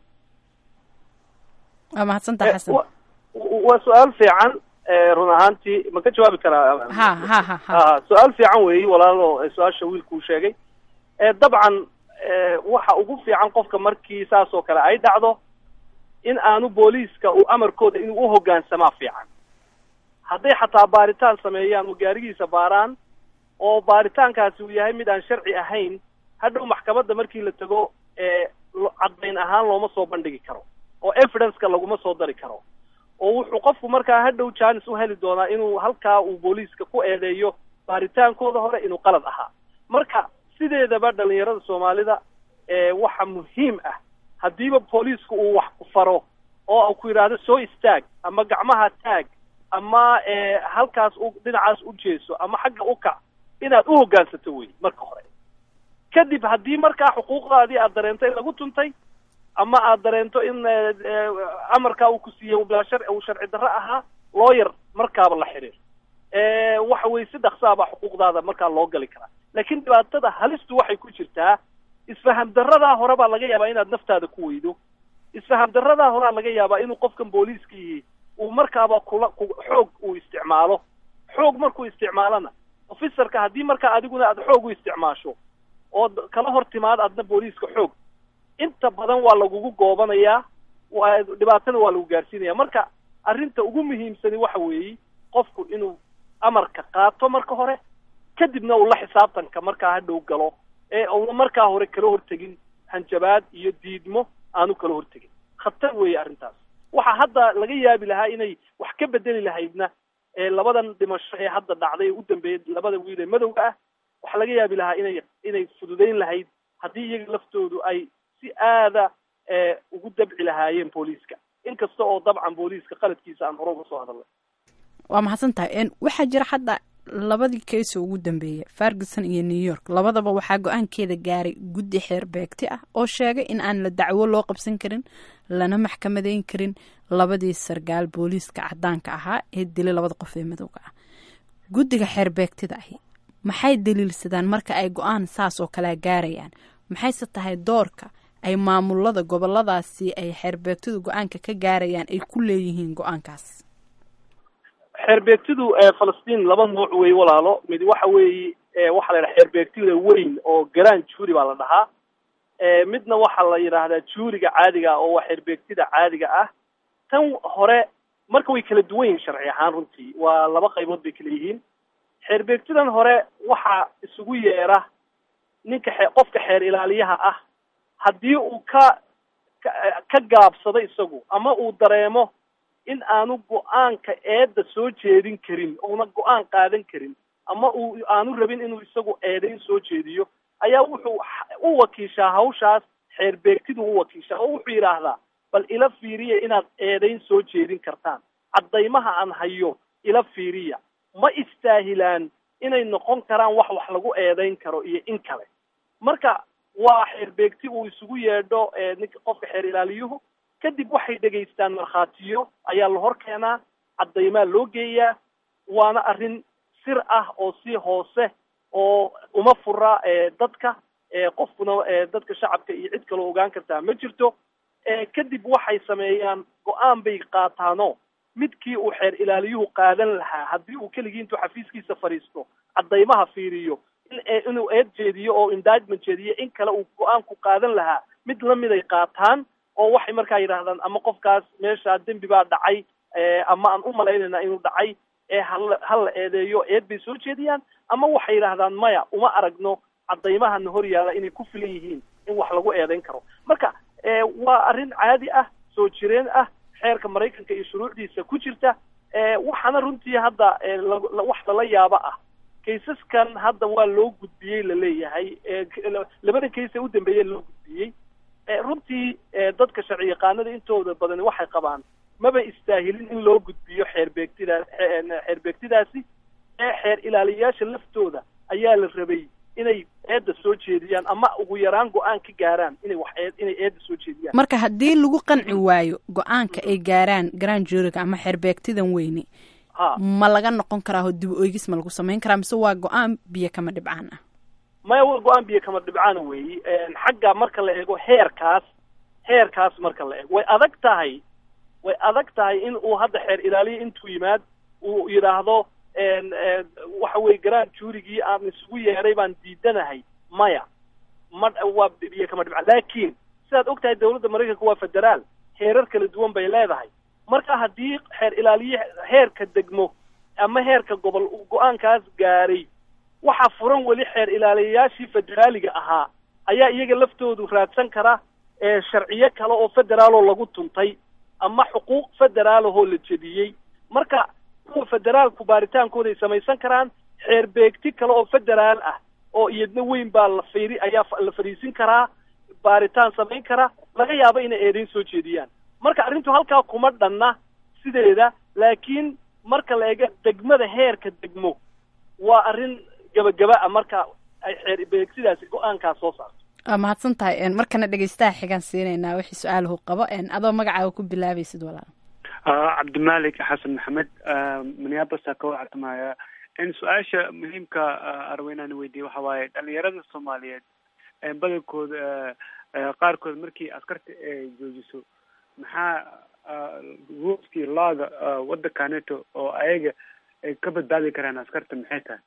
waa mahadsantaha xasan waa su-aal fiican run ahaantii ma ka jawaabi karaa ha ha ha ha ha su-aal fiican weeyi walaalo su-aasha wiilkuu sheegay dabcan waxa ugu fiican qofka markii saas oo kale ay dhacdo in aanu booliiska uu amarkooda inuu uhogaansamaa fiican hadday xataa baaritaan sameeyaan oo gaarigiisa baaraan oo baaritaankaasi uu yahay mid aan sharci ahayn hadhow maxkamadda markii la tago caddayn ahaan looma soo bandhigi karo oo evidenceka laguma soo dari karo oo wuxuu qofku markaa hadhow janis u heli doonaa inuu halkaa uu booliiska ku eedeeyo baaritaankooda hore inuu qalad ahaa marka sideedaba dhalinyarada soomaalida waxa muhiim ah haddiiba booliisku uu wax ku faro oo ku yidhaahdo soo istaag ama gacmaha taag ama halkaas u dhinacaas u jeeso ama xagga u kac inaad u hoggaansato wey marka hore kadib haddii markaa xuquuqdaadii aad dareento in lagu tuntay ama aad dareento in amarkaa uu ku siiyey bilaa shar uu sharci darro ahaa looyar markaaba la xiriir waxa weye si dhaksaabaa xuquuqdaada markaa loo gali karaa laakiin dhibaatada halistu waxay ku jirtaa isfaham darradaa hore baa laga yaabaa inaad naftaada ku weydo isfaham darradaa horaa laga yaabaa inuu qofkan booliiskii uu markaaba kula ku xoog uu isticmaalo xoog markuu isticmaalona officerka haddii markaa adiguna aad xoog u isticmaasho ood kala hor timaad adna booliiska xoog inta badan waa lagugu goobanayaa dhibaatana waa lagu gaarsiinaya marka arrinta ugu muhiimsani waxa weeye qofku inuu amarka qaato marka hore kadibna uu la xisaabtanka markaa hadhow galo ee uuna markaa hore kala hortegin hanjabaad iyo diidmo aanu kala hortegin khatar weeye arrintaas waxa hadda laga yaabi lahaa inay wax ka bedeli lahaydna labadan dhimasho ee hadda dhacday ee u dambeeyay labada wiil ee madowga ah waxaa laga yaabi lahaa inay inay fududayn lahayd haddii iyaga laftoodu ay si aada ugu dabci lahaayeen booliiska inkasta oo dabcan booliiska qaladkiisa aan hore uga soo hadalnay waa mahadsan tahay waxaa jira hadda labadii keesa ugu dambeeya ferguson iyo new york labadaba waxaa go-aankeeda gaaray guddi xeer beegti ah oo sheegay in aan la dacwo loo qabsan karin lana maxkamadeyn karin labadii sargaal booliiska cadaanka ahaa ee dilay labada qof ee madowga ah guddiga xeer beegtida ahi maxay daliilsadaan marka ay go-aan saas oo kalea gaarayaan maxayse tahay doorka ay maamulada goboladaasi ay xeerbeegtidu go-aanka ka gaarayaan ay ku leeyihiin go-aankaas xeerbeegtidu falastiin laba nooc wey walaalo mid waxa weeye waxaa la yidhaha xeerbeegtida weyn oo galaan juuri baa la dhahaa midna waxaa la yidhaahdaa juuriga caadiga ah oo waa xeerbeegtida caadiga ah tan hore marka way kala duwan yihiin sharci ahaan runtii waa laba qaybood bay kala yihiin xeerbeegtidan hore waxaa isugu yeera ninka xe qofka xeer ilaaliyaha ah haddii uu ka ka gaabsado isagu ama uu dareemo in aanu go-aanka eedda soo jeedin karin ouna go-aan qaadan karin ama uu aanu rabin inuu isagu eedayn soo jeediyo ayaa wuxuu u wakiishaa hawshaas xeerbeegtidu u wakiishaa oo wuxuu yidhaahdaa bal ila fiiriya inaad eedayn soo jeedin kartaan caddaymaha aan hayo ila fiiriya ma istaahilaan inay noqon karaan wax wax lagu eedayn karo iyo in kale marka waa xeerbeegti uu isugu yeedho ninka qofka xeer ilaaliyuhu kadib waxay dhegaystaan markhaatiyo ayaa la hor keenaa caddaymaa loo geeyaa waana arrin sir ah oo si hoose oo uma fura dadka qofkuna dadka shacabka iyo cid kaloo ogaan kartaa ma jirto kadib waxay sameeyaan go-aan bay qaataano midkii uu xeer ilaaliyuhu qaadan lahaa haddii uu keligii intuu xafiiskiisa fadhiisto caddaymaha fiiriyo in inuu eed jeediyo oo indictment jeediyo in kale uu go-aanku qaadan lahaa mid lamid ay qaataan oo waxay markaa yidhahdaan ama qofkaas meesha dembi baa dhacay ama aan u malaynayna inuu dhacay ee hala hala eedeeyo eed bay soo jeediyaan ama waxay yidhahdaan maya uma aragno caddaymahana hor yaalla inay ku filan yihiin in wax lagu eedeyn karo marka waa arrin caadi ah soo jireen ah xeerka maraykanka iyo shuruucdiisa ku jirta waxaana runtii hadda wax lala yaabo ah kaysaskan hadda waa loo gudbiyey laleeyahay labada kays ee u dambeeyey loo gudbiyey runtii dadka sharci yaqaanada intooda badani waxay qabaan maba istaahilin in loo gudbiyo xeerbeegtida xeerbeegtidaasi ee xeer ilaaliyayaasha laftooda ayaa la rabay inay eedda soo jeediyaan ama ugu yaraan go-aan ka gaaraan inay wax eed inay eedda soo jeediyaan marka haddii lagu qanci waayo go-aanka ay gaaraan grand juriga ama xeerbeegtidan weyne ha ma laga noqon karaa oo dib oegis ma lagu samayn karaa mise waa go-aan biyo kama dhibcaan ah maya waa go-aan biyo kama dhibcaana weeyi xagga marka la eego heerkaas heerkaas marka la eego way adag tahay way adag tahay in uu hadda xeer ilaaliya intuu yimaad uu yidhaahdo waxa weye grand juurigii aan isugu yeeray baan diidanahay maya ma waa biyo kama dhibcaan laakiin sidaad og tahay dawladda maraykanka waa federaal heerar kala duwan bay leedahay marka haddii xeer ilaaliye heerka degmo ama heerka gobol uu go-aankaas gaaray waxaa furan weli xeer ilaaliyayaashii federaaliga ahaa ayaa iyaga laftoodu raadsan kara sharciyo kale oo federaaloo lagu tuntay ama xuquuq federaalahoo la jediyey marka kuwa federaalku baaritaankooda ay samaysan karaan xeer beegti kale oo federaal ah oo iyadna weyn baa la fiiri ayaa la fadhiisin karaa baaritaan samayn kara laga yaabo inay eedayn soo jeediyaan marka arrintu halkaa kuma dhanna sideeda laakiin marka la eego degmada heerka degmo waa arrin gabagaba ah marka ay xeer beegsidaasi go-aankaas soo saarto waa mahadsan tahay markana dhegeystaha xigaan siinaynaa wixii su-aalahu qabo adoo magacaaga ku bilaabaysid walaal cabdimalik xasan maxamed minneapolis ka wactamaya in su-aasha muhiimka arweynaan weydiiyey waxa waaye dhalinyarada soomaaliyeed badankooda qaarkood markii askarta ay joojiso maxaa ruuskii laaga waddankaneto oo ayaga ay ka badbaadi karaan askarta maxay tahay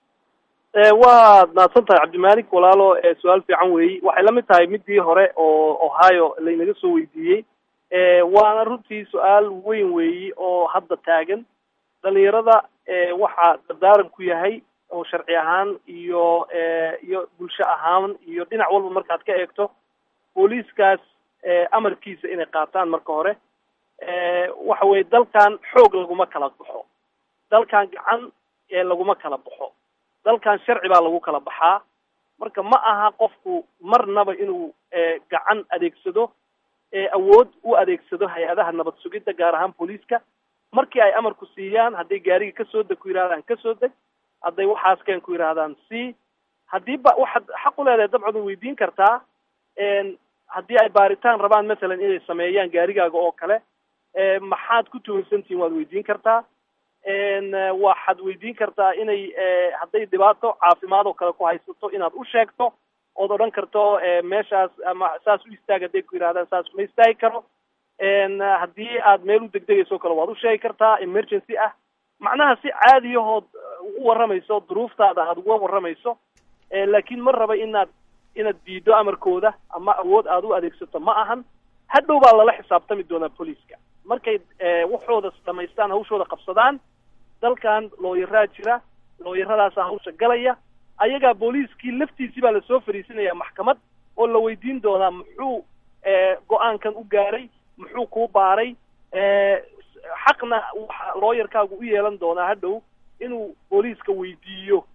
waad mahadsan tahay cabdimalik walaalo su-aal fiican weeyi waxay la mid tahay midii hore oo ohio laynaga soo weydiiyey waana runtii su-aal weyn weeyi oo hadda taagan dhalinyarada waxaa dardaaran ku yahay oo sharci ahaan iyo iyo bulsho ahaan iyo dhinac walba markaad ka eegto booliiskaas amarkiisa inay qaataan marka hore waxa weye dalkan xoog laguma kala baxo dalkan gacan laguma kala baxo dalkan sharci baa lagu kala baxaa marka ma aha qofku marnaba inuu gacan adeegsado awood u adeegsado hay-adaha nabad sugidda gaar ahaan booliiska markii ay amarku siiyaan hadday gaariga kasoo deg ku yidhahdaan kasoo deg hadday waxaaskeen ku yidhahdaan c haddii ba waxaad xaq u leedahay dabcad way weydiin kartaa haddii ay baaritaan rabaan masalan inay sameeyaan gaarigaaga oo kale maxaad ku tuhunsantihin waad weydiin kartaa waxaad weydiin kartaa inay hadday dhibaato caafimaad oo kale ku haysato inaad u sheegto ood odhan karto meeshaas ama saas u istaag hadday ku yidhahdaan saas ma istaagi karo haddii aad meel u degdegayso o kale waad u sheegi kartaa emergency ah macnaha si caadiyahood u warramayso duruuftaada aad uga warramayso laakiin ma raba inaad inaad diido amarkooda ama awood aad u adeegsato ma ahan hadhow baa lala xisaabtami doonaa booliiska markay waxooda dhamaystaan hawshooda qabsadaan dalkan looyaraa jira looyaradaasa hawsha galaya ayagaa booliiskii laftiisii baa lasoo fariisinaya maxkamad oo la weydiin doonaa muxuu go-aankan u gaaray muxuu kuu baaray xaqna waxa looyarkaagu u yeelan doonaa hadhow inuu booliiska weydiiyo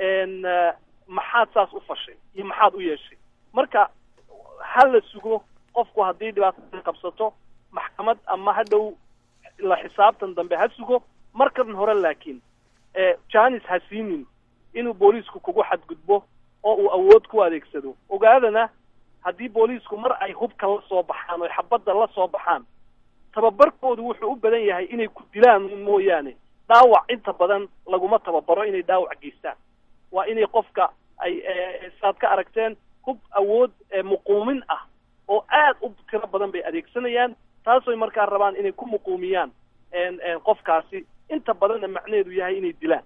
maxaad saas u fashay iyo maxaad u yeeshay marka ha la sugo qofku haddii dhibaatada qabsato maxkamad ama hadhow la xisaabtan dambe ha sugo markan hore laakiin janis ha siinin inuu booliisku kugu xadgudbo oo uu awood ku adeegsado ogaadana haddii booliisku mar ay hubka la soo baxaan oy xabadda la soo baxaan tababarkoodu wuxuu u badan yahay inay ku dilaan mooyaane dhaawac inta badan laguma tababaro inay dhaawac geystaan waa inay qofka ay saad ka aragteen hub awood muquumin ah oo aad u tiro badan bay adeegsanayaan taasoy markaa rabaan inay ku muquumiyaan qofkaasi inta badanna macnaheedu yahay inay dilaan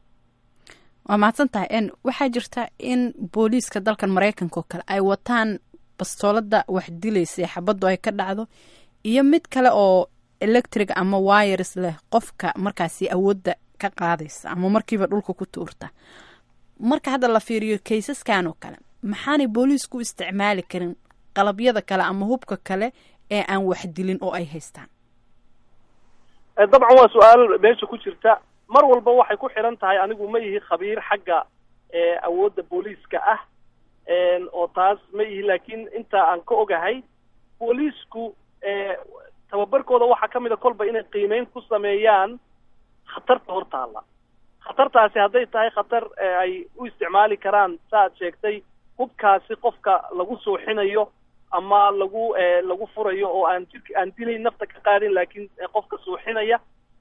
waa mahadsan tahay n waxaa jirta in booliiska dalkan maraykanka oo kale ay wataan bastoolada wax dilaysa xabaddu ay ka dhacdo iyo mid kale oo electric ama wires leh qofka markaasi awoodda ka qaadaysa ama markiiba dhulka ku tuurta marka hadda la fiiriyo kaysaskan oo kale maxaanay booliisku u isticmaali karin qalabyada kale ama hubka kale ee aan wax dilin oo ay haystaan dabcan waa su-aal meesha ku jirta mar walba waxay ku xiran tahay anigu ma ihi khabiir xagga awoodda booliiska ah oo taas ma ihi laakiin inta aan ka ogahay booliisku tababarkooda waxaa ka mid a kolba inay qiimeyn ku sameeyaan khatarta hortaalla khatartaasi hadday tahay khatar ay u isticmaali karaan saaad sheegtay hubkaasi qofka lagu suuxinayo ama lagu lagu furayo oo aan jirka aan dilayn nafta ka qaadin laakiin qofka suuxinaya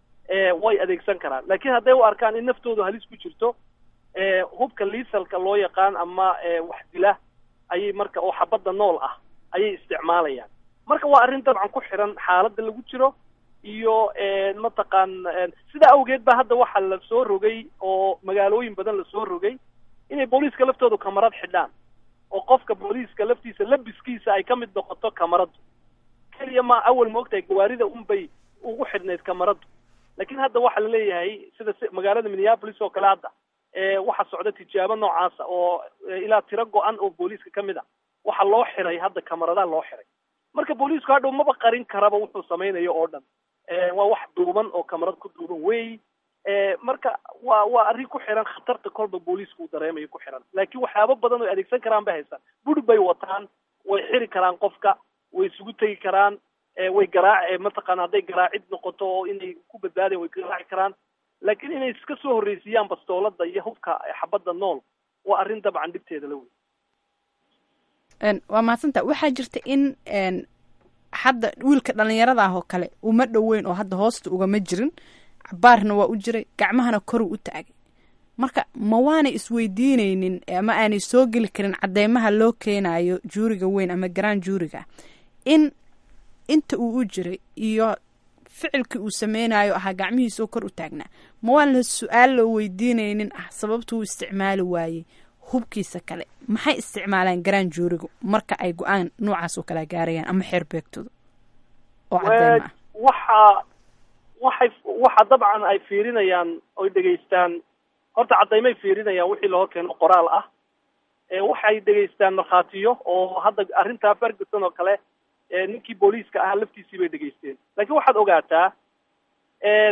way adeegsan karaan laakiin hadday u arkaan in naftoodu halis ku jirto hubka liisalka loo yaqaan ama wax dila ayay marka oo xabadda nool ah ayay isticmaalayaan marka waa arrin dabcan ku xiran xaaladda lagu jiro iyo mataqaan sidaa awgeed ba hadda waxaa la soo rogay oo magaalooyin badan lasoo rogay inay booliiska laftoodu kamarad xidhaan oo qofka booliiska laftiisa labiskiisa ay ka mid noqoto kamaradu keliya ma awal maogtahay gawaarida unbay ugu xidhnayd kamaradu laakiin hadda waxaa laleeyahay sida magaalada minneapolis oo kale hadda waxaa socda tijaabo noocaasa oo ilaa tiro go-an oo booliiska ka mid a waxaa loo xiray hadda kamaradaha loo xiray marka booliisku hadhow maba qarin karaba wuxuu samaynayo oo dhan waa wax duuban oo kamarad ku duuban wey marka waa waa arrin ku xiran khatarta kolba booliisku uu dareemayo ku xiran laakiin waxyaabo badan oo adeegsan karaan bay haystaan buri bay wataan way xiri karaan qofka way isugu tegi karaan way garaac mataqaana hadday garaacid noqoto oo inay ku badbaadayan way garaaci karaan laakiin inay iska soo horreysiiyaan bastoolada iyo hubka xabadda nool waa arrin dabcan dhibteeda la wey waa mahadsanta waxaa jirta in hadda wiilka dhalinyarada ah oo kale uma dhoweyn oo hadda hoosta ugama jirin cabaarna waa u jiray gacmahana koruu u taagay marka ma waanay isweydiineynin ama aanay soo geli karin cadeymaha loo keenayo juuriga weyn ama garaan juuriga in inta uu u jiray iyo ficilkii uu sameynayo ahaa gacmihiisoo kor u taagnaa ma waan la su-aal loo weydiineynin ah sababta uu isticmaali waayey hubkiisa kale maxay isticmaalaan garaan juurigu marka ay go-aan noocaas oo kala gaarayaan ama xeer beegtooda oo cadeyma ah waxa waxay waxa dabcan ay fiirinayaan oy dhegaystaan horta caddaymay fiirinayaan wixii loo keeno qoraal ah waxay dhegaystaan markhaatiyo oo hadda arrintaa ferguson oo kale ninkii booliiska ahaa laftiisii bay dhegaysteen laakiin waxaad ogaataa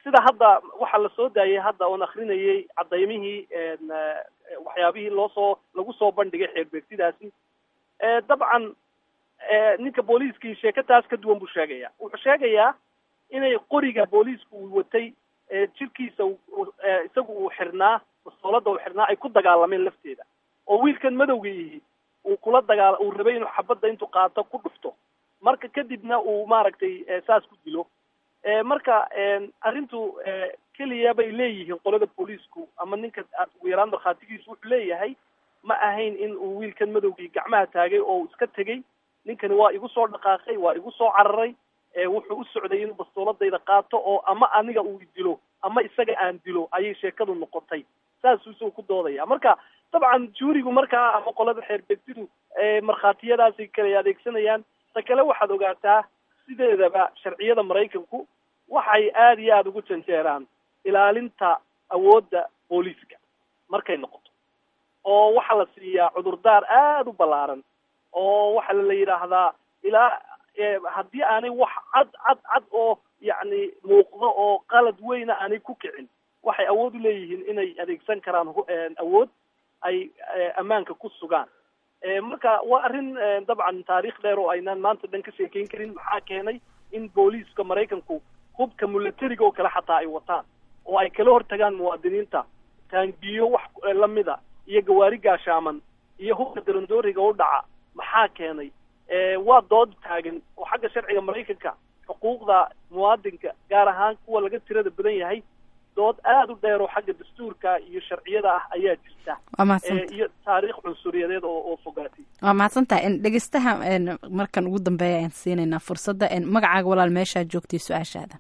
sida hadda waxaa la soo daayay hadda oon akrinayay cadaymihii waxyaabihii loo soo lagu soo bandhigay xeerbeegtidaasi dabcan ninka booliiskii sheeko taas ka duwan buu sheegaya wuxuu sheegayaa inay qoriga booliisku uu watay jirkiisa isagu uu xirnaa mastoolada uu xirnaa ay ku dagaalameen lafteeda oo wiilkan madowga yihi uu kula dagaal uu rabay inuu xabadda intuu qaato ku dhufto marka kadibna uu maaragtay saas ku dilo marka arrintu keliya bay leeyihiin qolada booliisku ama ninka ugu yaraan markhaatigiisu wuxuu leeyahay ma ahayn in uu wiilkan madowgii gacmaha taagay oo uu iska tegey ninkani waa igu soo dhaqaaqay waa igu soo cararay wuxuu u socday inuu bastooladayda qaato oo ama aniga uu dilo ama isaga aan dilo ayay sheekadu noqotay saasuu isagoo ku doodaya marka dabcan juurigu markaa ama qolada xeerbeegtidu markhaatiyadaasay kala adeegsanayaan ta kale waxaad ogaataa sideedaba sharciyada maraykanku waxay aada iyo aada ugu janjeeraan ilaalinta awoodda booliiska markay noqoto oo waxaa la siiyaa cudurdaar aada u ballaaran oo waxaa la yidhaahdaa ilaa haddii aanay wax cad cad cad oo yacni muuqdo oo qalad weyna aanay ku kicin waxay awood u leeyihiin inay adeegsan karaan awood ay ammaanka ku sugaan marka waa arrin dabcan taariikh dheer oo aynaan maanta dhan ka sheekeyn karin maxaa keenay in booliiska maraykanku hubka milatariga oo kale xataa ay wataan oo ay kala hortagaan muwaadiniinta taangiyo wax lamida iyo gawaari gaashaaman iyo hubka darandooriga u dhaca maxaa keenay waa dood taagan oo xagga sharciga maraykanka xuquuqda muwaadinka gaar ahaan kuwa laga tirada badan yahay dood aada u dheer oo xagga dastuurka iyo sharciyada ah ayaa jirta iyo taariikh cunsuriyadeed oo oo fogaatay waa mahadsantahay dhegeystaha markan ugu dambeeya ayaan siinaynaa fursadda magacaaga walaal meeshaa joogtay su-aashaada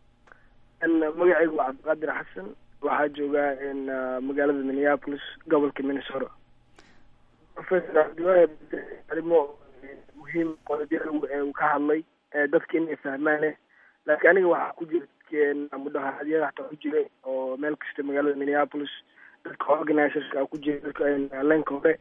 magacaygu waa cabdiqaadir xasan waxaa joogaa magaalada minneapolis gobolka minnesota professor cabdiwahab arrimo muhiim qodobya uu ka hadlay dadka inay fahmaane laakiin aniga waxaa ku jira mudaharadyada hataa ku jira oo meel kasta magaalada minneapolis dadka organizerska ku jira dadka lenka hore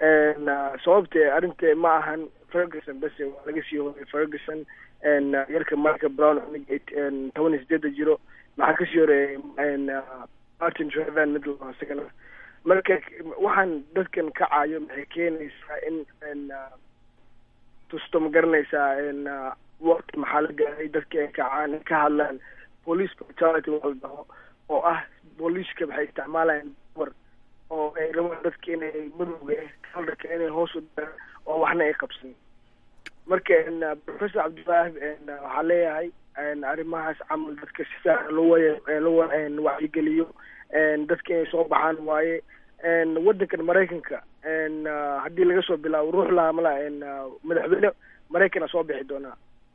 sababte arrinta ma ahan ferguson bese waa laga sii horay ferguson yarka marka brown toban iyo sideeda jiro maxaa kasii horeeyay martin trevan mid lao isagana marka waxaan dadkan kacayo maxay keenaysaa in tusto ma garanaysaa waqti maxaa la gaaray dadka ay kacaan ay ka hadlaan police brutality waa la dhaho oo ah booliiska waxay isticmaalayaan war oo ay rabaan dadka inay madowga kalarka inay hoos u daraan oo waxna ay qabsan marka professor cabdiwaahib waxaa leeyahay arrimahaas camal dadka si fiican loo loo wacyigeliyo dadka inay soo baxaan waaye waddankan maraykanka haddii laga soo bilaabo ruux laamala madaxweyne maraykana soo bixi doonaa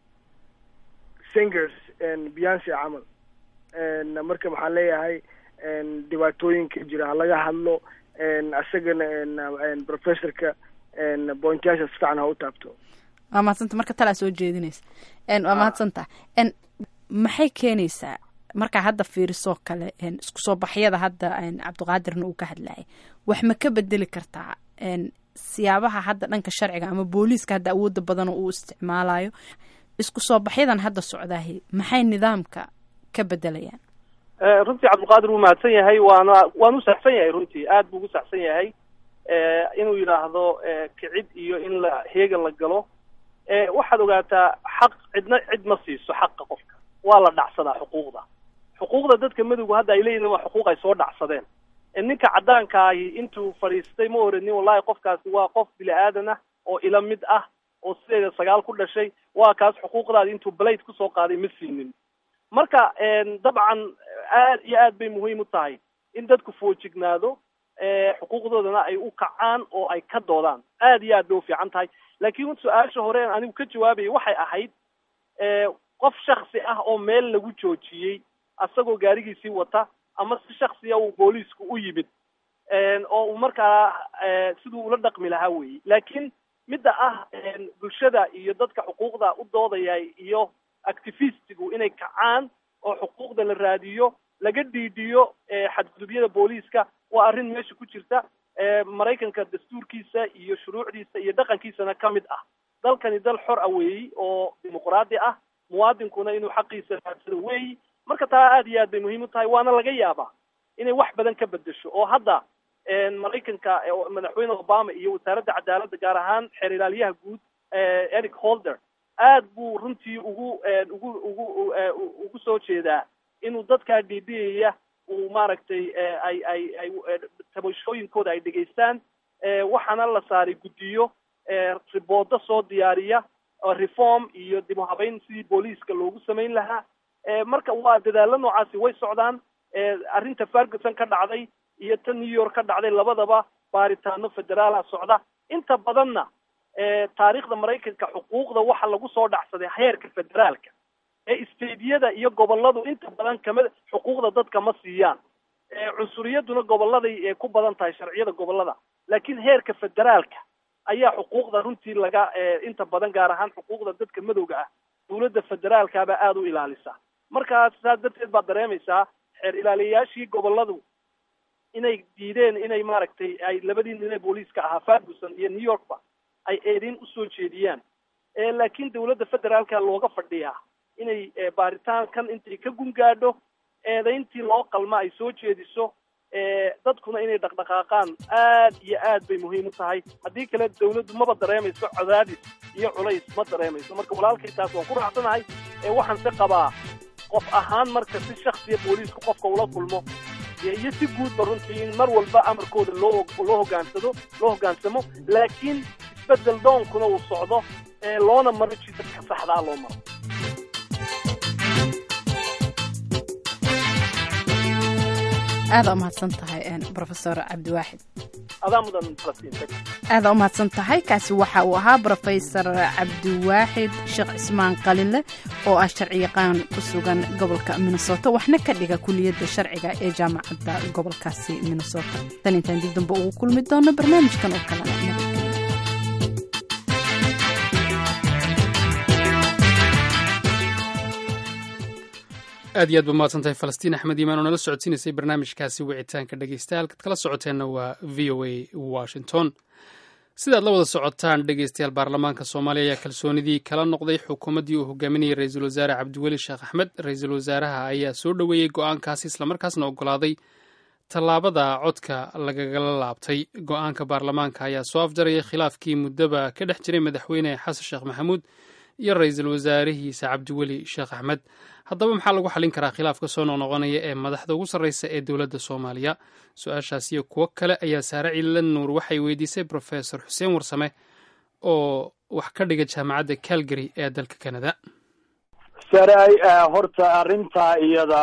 singers beyonce camal marka waxaan leeyahay dhibaatooyinka jira halaga hadlo isagana professorka pointyasha si fiican ha u taabto waa mahadsanta marka talaa soo jeedinaysa waa mahadsanta maxay keenaysaa markaa hadda fiirisoo kale isku soo baxyada hadda cabdiqaadirna uu ka hadlayay wax ma ka bedeli kartaa siyaabaha hadda dhanka sharciga ama booliiska hadda awooda badan uu isticmaalayo isku soo baxyadan hadda socdaahi maxay nidaamka ka bedelayaan runtii cabdilqaadir wuu mahadsan yahay waana waanu saxsan yahay runtii aad buu ugu saxsan yahay inuu yidhaahdo kicid iyo in la heega la galo waxaad ogaataa xaq cidna cid ma siiso xaqa qofka waa la dhacsadaa xuquuqda xuquuqda dadka madowga hadda ay leeyihin waa xuquuq ay soo dhacsadeen ninka cadaankaahi intuu fadhiistay ma oranin wallahi qofkaasi waa qof bini aadan ah oo ila mid ah oo sideeda sagaal ku dhashay waa kaas xuquuqdaadi intuu blade kusoo qaaday ma siinin marka dabcan aad iyo aad bay muhiim u tahay in dadku foojignaado xuquuqdoodana ay u kacaan oo ay ka doodaan aad iyo aad bay ufiican tahay laakiin su-aasha hore aan anigu ka jawaabayay waxay ahayd qof shaksi ah oo meel lagu joojiyey asagoo gaarigiisii wata ama si shaksiya uu booliisku u yimid oo uu markaa siduu ula dhaqmi lahaa weeye laakiin midda ah bulshada iyo dadka xuquuqda u doodaya iyo activistigu inay kacaan oo xuquuqda la raadiyo laga dhiidhiyo xadgudubyada booliiska waa arrin meesha ku jirta maraykanka dastuurkiisa iyo shuruucdiisa iyo dhaqankiisana ka mid ah dalkani dal xor ah weeyi oo dimuqraadi ah muwaadinkuna inuu xaqiisa raadsado weeyi marka taa aad iyo aad bay muhiim u tahay waana laga yaabaa inay wax badan ka bedesho oo hadda maraykanka madaxweyne obama iyo wasaaradda cadaaladda gaar ahaan xeer ilaaliyaha guud eric holder aad buu runtii ugu ugu ugu ugu soo jeedaa inuu dadkaa dhiibiyaya uu maaragtay ay ay ay tabashooyinkooda ay dhegaystaan waxaana la saaray guddiyo riboodo soo diyaariya reform iyo dib u habeyn sidii booliiska loogu samayn lahaa marka waa dadaalo noocaasi way socdaan arrinta ferguson ka dhacday iyo ta new york ka dhacday labadaba baaritaano federaala socda inta badanna taariikhda maraykanka xuquuqda waxa lagu soo dhacsaday heerka federaalka ee stadiyada iyo goboladu inta badan kama xuquuqda dadka ma siiyaan cunsuriyaduna goboladay ku badan tahay sharciyada gobolada laakiin heerka federaalka ayaa xuquuqda runtii laga inta badan gaar ahaan xuquuqda dadka madowga ah dawladda federaalkaabaa aada u ilaalisa markaas saas darteed baad dareemaysaa xeer ilaaliyayaashii goboladu inay diideen inay maaragtay ay labadii nin ee booliiska ahaa ferguson iyo new yorkba ay eedeyn usoo jeediyaan laakiin dawladda federaalka looga fadhiyaa inay baaritaankan intay ka gungaadho eedayntii loo qalma ay soo jeediso dadkuna inay dhaqdhaqaaqaan aad iyo aad bay muhiim u tahay haddii kale dawladdu maba dareemayso cadaadis iyo culays ma dareemayso marka walaalkay taas waan ku raacsanahay waxaan se qabaa qof ahaan marka si shaksiya booliisku qofka ula kulmo iyo si guudba runtii in mar walba amarkooda loo loo hogaansado loo hoggaansamo laakiin isbedel doonkuna uu socdo loona maro jidadka saxdaa loo maro aada umahadsan tahay rofesor cabdiwaaxid adaa mudan falastiin aada umahadsan tahay kaasi waxa uu ahaa rofesor cabdiwaaxid sheekh cismaan qalinle oo ah sharciyaqaan ku sugan gobolka minnesota waxna ka dhiga kuliyadda sharciga ee jaamacadda gobolkaasi minnesota tan intaan dib dambe ugu kulmi doono barnaamijkan oo kalena nabadgelyo aad iyo aad ba mahadsan tahay falastiin axmed iimaan oo nala socodsiinaysay barnaamijkaasi wicitaanka dhegeystayaal halkaad kala socoteenna waa v o a washington sidaad la wada socotaan dhegeystayaal baarlamaanka soomaaliya ayaa kalsoonidii kala noqday xukuumaddii uu hogaaminayay ra-iisul wasaare cabdiweli sheekh axmed ra-iisul wasaaraha ayaa soo dhoweeyey go-aankaasi islamarkaasna ogolaaday tallaabada codka lagagala laabtay go-aanka baarlamaanka ayaa soo afjarayay khilaafkii muddaba ka dhex jiray madaxweyne xasan sheekh maxamuud iyo ra-iisul wasaarihiisa cabdiweli sheekh axmed haddaba maxaa lagu xallin karaa khilaafka soo noqnoqonaya ee madaxda ugu sarreysa ee dowladda soomaaliya su-aashaas iyo kuwo kale ayaa saare ciilan nuur waxay weydiisay brofesor xuseen warsame oo wax ka dhiga jaamacadda calgary ee dalka canada saray horta arrintaa iyada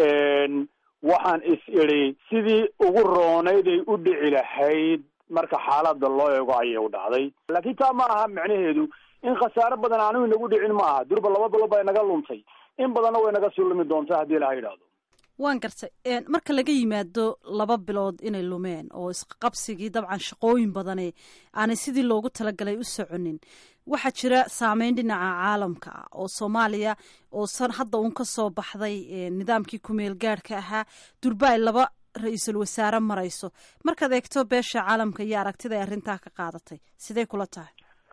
waxaan is idhi sidii ugu roonayd ay u dhici lahayd marka xaalada loo eego ayay u dhacday laakiin taa ma aha macnaheedu in khasaare badan aanu inagu dhicin ma aha durba laba bilood baa inaga luntay in badanna way naga sii lumi doontaa haddii ilaha yidhaahdo waan gartay marka laga yimaado laba bilood inay lumeen oo isqabsigii dabcan shaqooyin badane aanay sidii loogu talagalay u soconin waxaa jira saameyn dhinaca caalamka ah oo soomaaliya oo san hadda uun ka soo baxday nidaamkii kumeel gaadhka ahaa durba ay laba ra-iisul wasaare marayso markaad eegto beesha caalamka iyo aragtida ay arrintaa ka qaadatay sidee kula tahay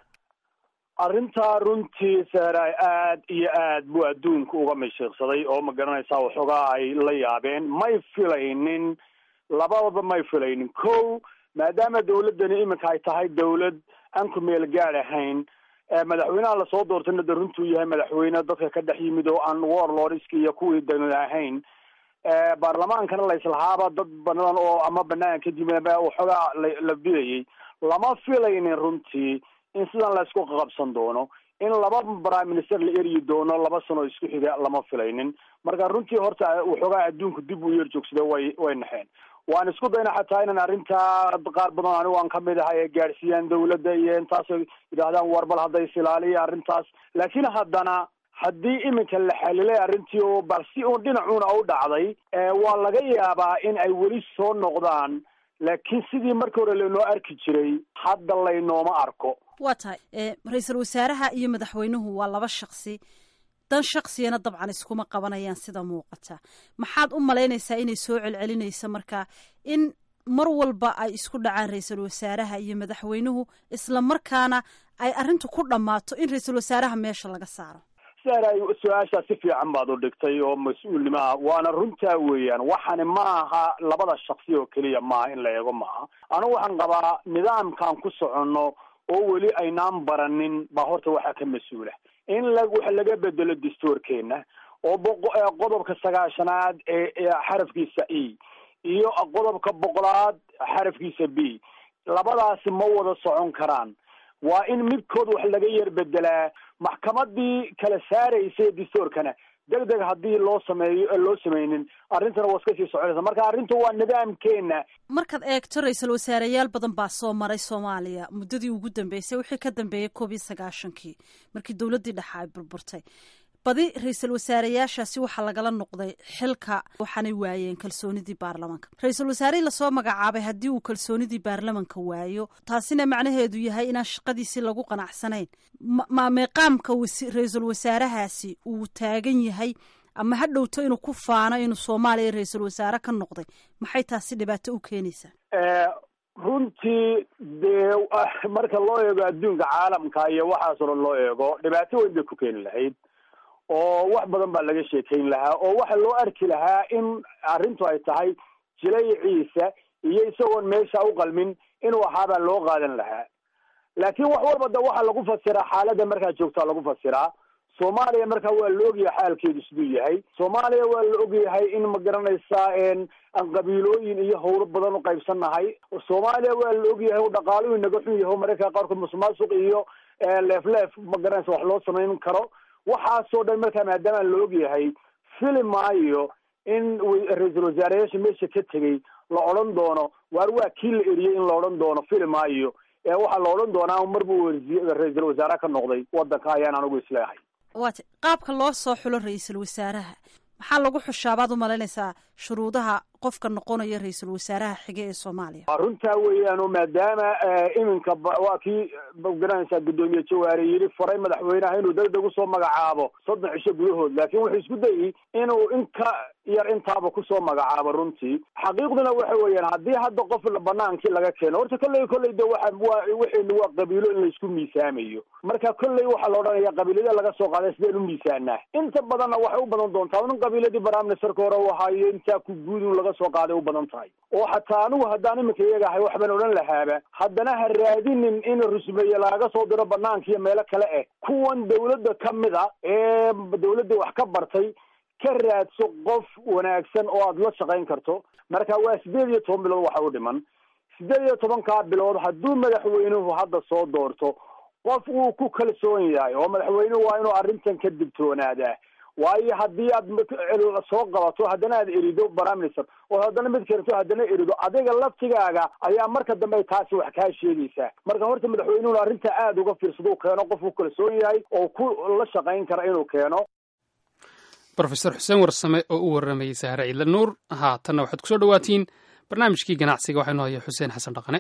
arrintaa runtii seeray aad iyo aad buu adduunka uga mashiiqsaday oo ma garanaysaa waxoogaa ay la yaabeen may filaynin labadaba may filaynin ko maadaama dawladdani iminka ay tahay dawlad aan ku meel gaad ahayn madaxweynaha lasoo doortayna de runtuu yahay madaxweyne dadka ka dhex yimid oo aan warlordski iyo kuwii dawlad ahayn baarlamaankana laislahaaba dad badan oo ama banaanka kadib waxoogaa la bidayay lama filaynin runtii in sidan la isku qaqabsan doono in laba prime minister la eryi doono laba sano isku xiga lama filaynin marka runtii horta waxoogaa adduunku dib u yeer joogsada way way naxeen waan isku dayna xataa inaan arrintaa qaar badan anigu aan kamid ahay ee gaadhsiiyaan dawladda iyo intaasoo yidhaahdaan war bal hadda isilaaliya arrintaas laakiin haddana haddii iminka la xalilay arrintii oo bal si uun dhinacuuna u dhacday waa laga yaabaa in ay weli soo noqdaan laakiin sidii markii hore laynoo arki jiray hadda laynooma arko waa tahay ra-iisul wasaaraha iyo madaxweynuhu waa laba shaksi dan shaksiyana dabcan iskuma qabanayaan sida muuqata maxaad u malaynaysaa inay soo celcelinaysa marka in mar walba ay isku dhacaan ra-iisul wasaaraha iyo madaxweynuhu isla markaana ay arrintu ku dhammaato in ra-iisul wasaaraha meesha laga saaro saray su-aashaa si fiican baad u dhigtay oo mas-uulnimo ah waana runtaa weeyaan waxani ma aha labada shaksi oo keliya maaha in la eego maaha anigu waxaan qabaa nidaamkaan ku soconno oo weli aynaan baranin baa horta waxaa ka mas-uula in la wax laga bedelo dastuurkeena oo boqo- ee qodobka sagaashanaad ee ee xarafkiisa e iyo qodobka boqolaad xarafkiisa b labadaasi ma wada socon karaan waa in midkood wax laga yar bedelaa maxkamadii kala saaraysay dastuurkana deg deg haddii loo sameeyo loo sameynin arrintana waa iska sii soconaysa marka arrintu waa nidaamkeena markaad eegto ra-iisul wasaareyaal badan baa soo maray soomaaliya muddadii ugu dambeysay wixii ka dambeeyey koob iyo sagaashankii markii dowladdii dhexe ay burburtay badi ra-iisul wasaareyaashaasi waxaa lagala noqday xilka waxaanay waayeen kalsoonidii baarlamanka ra-iisul wasaarihii lasoo magacaabay haddii uu kalsoonidii baarlamanka waayo taasina macnaheedu yahay inaan shaqadiisii lagu qanacsanayn ma- ma meeqaamka wasi- ra-iisul wasaarahaasi uu taagan yahay ama ha dhowto inuu ku faano inuu soomaaliya ra-iisul wasaare ka noqday maxay taasi dhibaato u keenaysaa Eh, runtii dee ah, marka loo eego adduunka caalamka iyo waxaasoo dhan loo eego dhibaato weyn bay ku keeni lahayd oo wax badan baa laga sheekayn lahaa oo waxa loo arki lahaa in arrintu ay tahay jilayciisa iyo isagoon meesha u qalmin inuu ahaabaa loo qaadan lahaa laakiin wax walba da waxaa lagu fasiraa xaaladda markaa joogtaa lagu fasiraa soomaaliya markaa waa la ogyahay xaalkeedu siduu yahay soomaaliya waa la ogyahay in ma garanaysaa en aan qabiilooyin iyo howlo badan u qaybsannahay soomaaliya waa la ogyahay dhaqaaluhu inaga xun yahay mararka qaarkood musuqmaasuq iyo eh, leef leef ma garanaysa wax loo samayn karo waxaasoo dhan markaa maadaama la ogyahay fili maayo in wa- ra-iisul wasaareyaasha meesha ka tegey la odhan doono waar waa kii la eriyey in la odhan doono fili maayo ee waxaa la odhan doonaa marbu wasi- ra-iisul wasaare ka noqday wadanka ayaan anigu isleehay waate qaabka loo soo xulo ra-iisul wasaaraha maxaa lagu xushaa baad u malaynaysaa shuruudaha qofka noqonaya ra-iisul wasaaraha xige ee soomaaliya waa runtaa weeyaan oo maadaama eh, iminka ba- waa kii magaranaysaa guddoomiye jawaare yidhi faray madaxweynaha inuu degdeg usoo magacaabo soddon cisho gudahood laakiin wuxuu isku dayey inuu in ka yar intaaba kusoo magacaabo runtii xaqiiqduna waxa weeyaan haddii hadda qof la- banaankii laga keeno horta kolley kolley de waxa waa waxaynu waa qabiilo in laysku miisaamayo marka kolley waxaa la odhanaya qabiilada laga soo qaaday sideen u miisaanaa inta badanna waxay u badan doontaa in qabiiladii baraaministerka hore u ahaayo intaa ku guudun laga soo qaaday u badan tahay oo xataa anigu haddaan iminka iyaga ahay waxbaan odhan lahaaba haddana ha raadinin in rusmeeye laga soo diro banaanka iyo meelo kale eh kuwan dawladda ka mid a ee dawladda wax ka bartay ka raadso qof wanaagsan oo aada la shaqayn karto marka waa sideed iyo toban bilood waxa u dhiman sideed iyo tobankaa bilood hadduu madaxweynuhu hadda soo doorto qof uu ku kalsoon yahay oo madaxweynuhu waa inuu arrintan ka digtoonaadaa waayo haddii aad mak- soo qabato haddana aad erido prime minister oo haddana mid keento haddana erido adiga laftigaaga ayaa marka dambe taasi wax kaa sheegaysaa marka horta madaxweynuhuna arrinta aada uga fiirsado u keeno qof uu kalsoon yahay oo ku la shaqayn kara inuu keeno brofesor xuseen warsame oo u waramayey sahre ciidle nuur haatanna waxaad kusoo dhawaatiin barnaamijkii ganacsiga waxaa inoo haya xuseen xasan dhaqane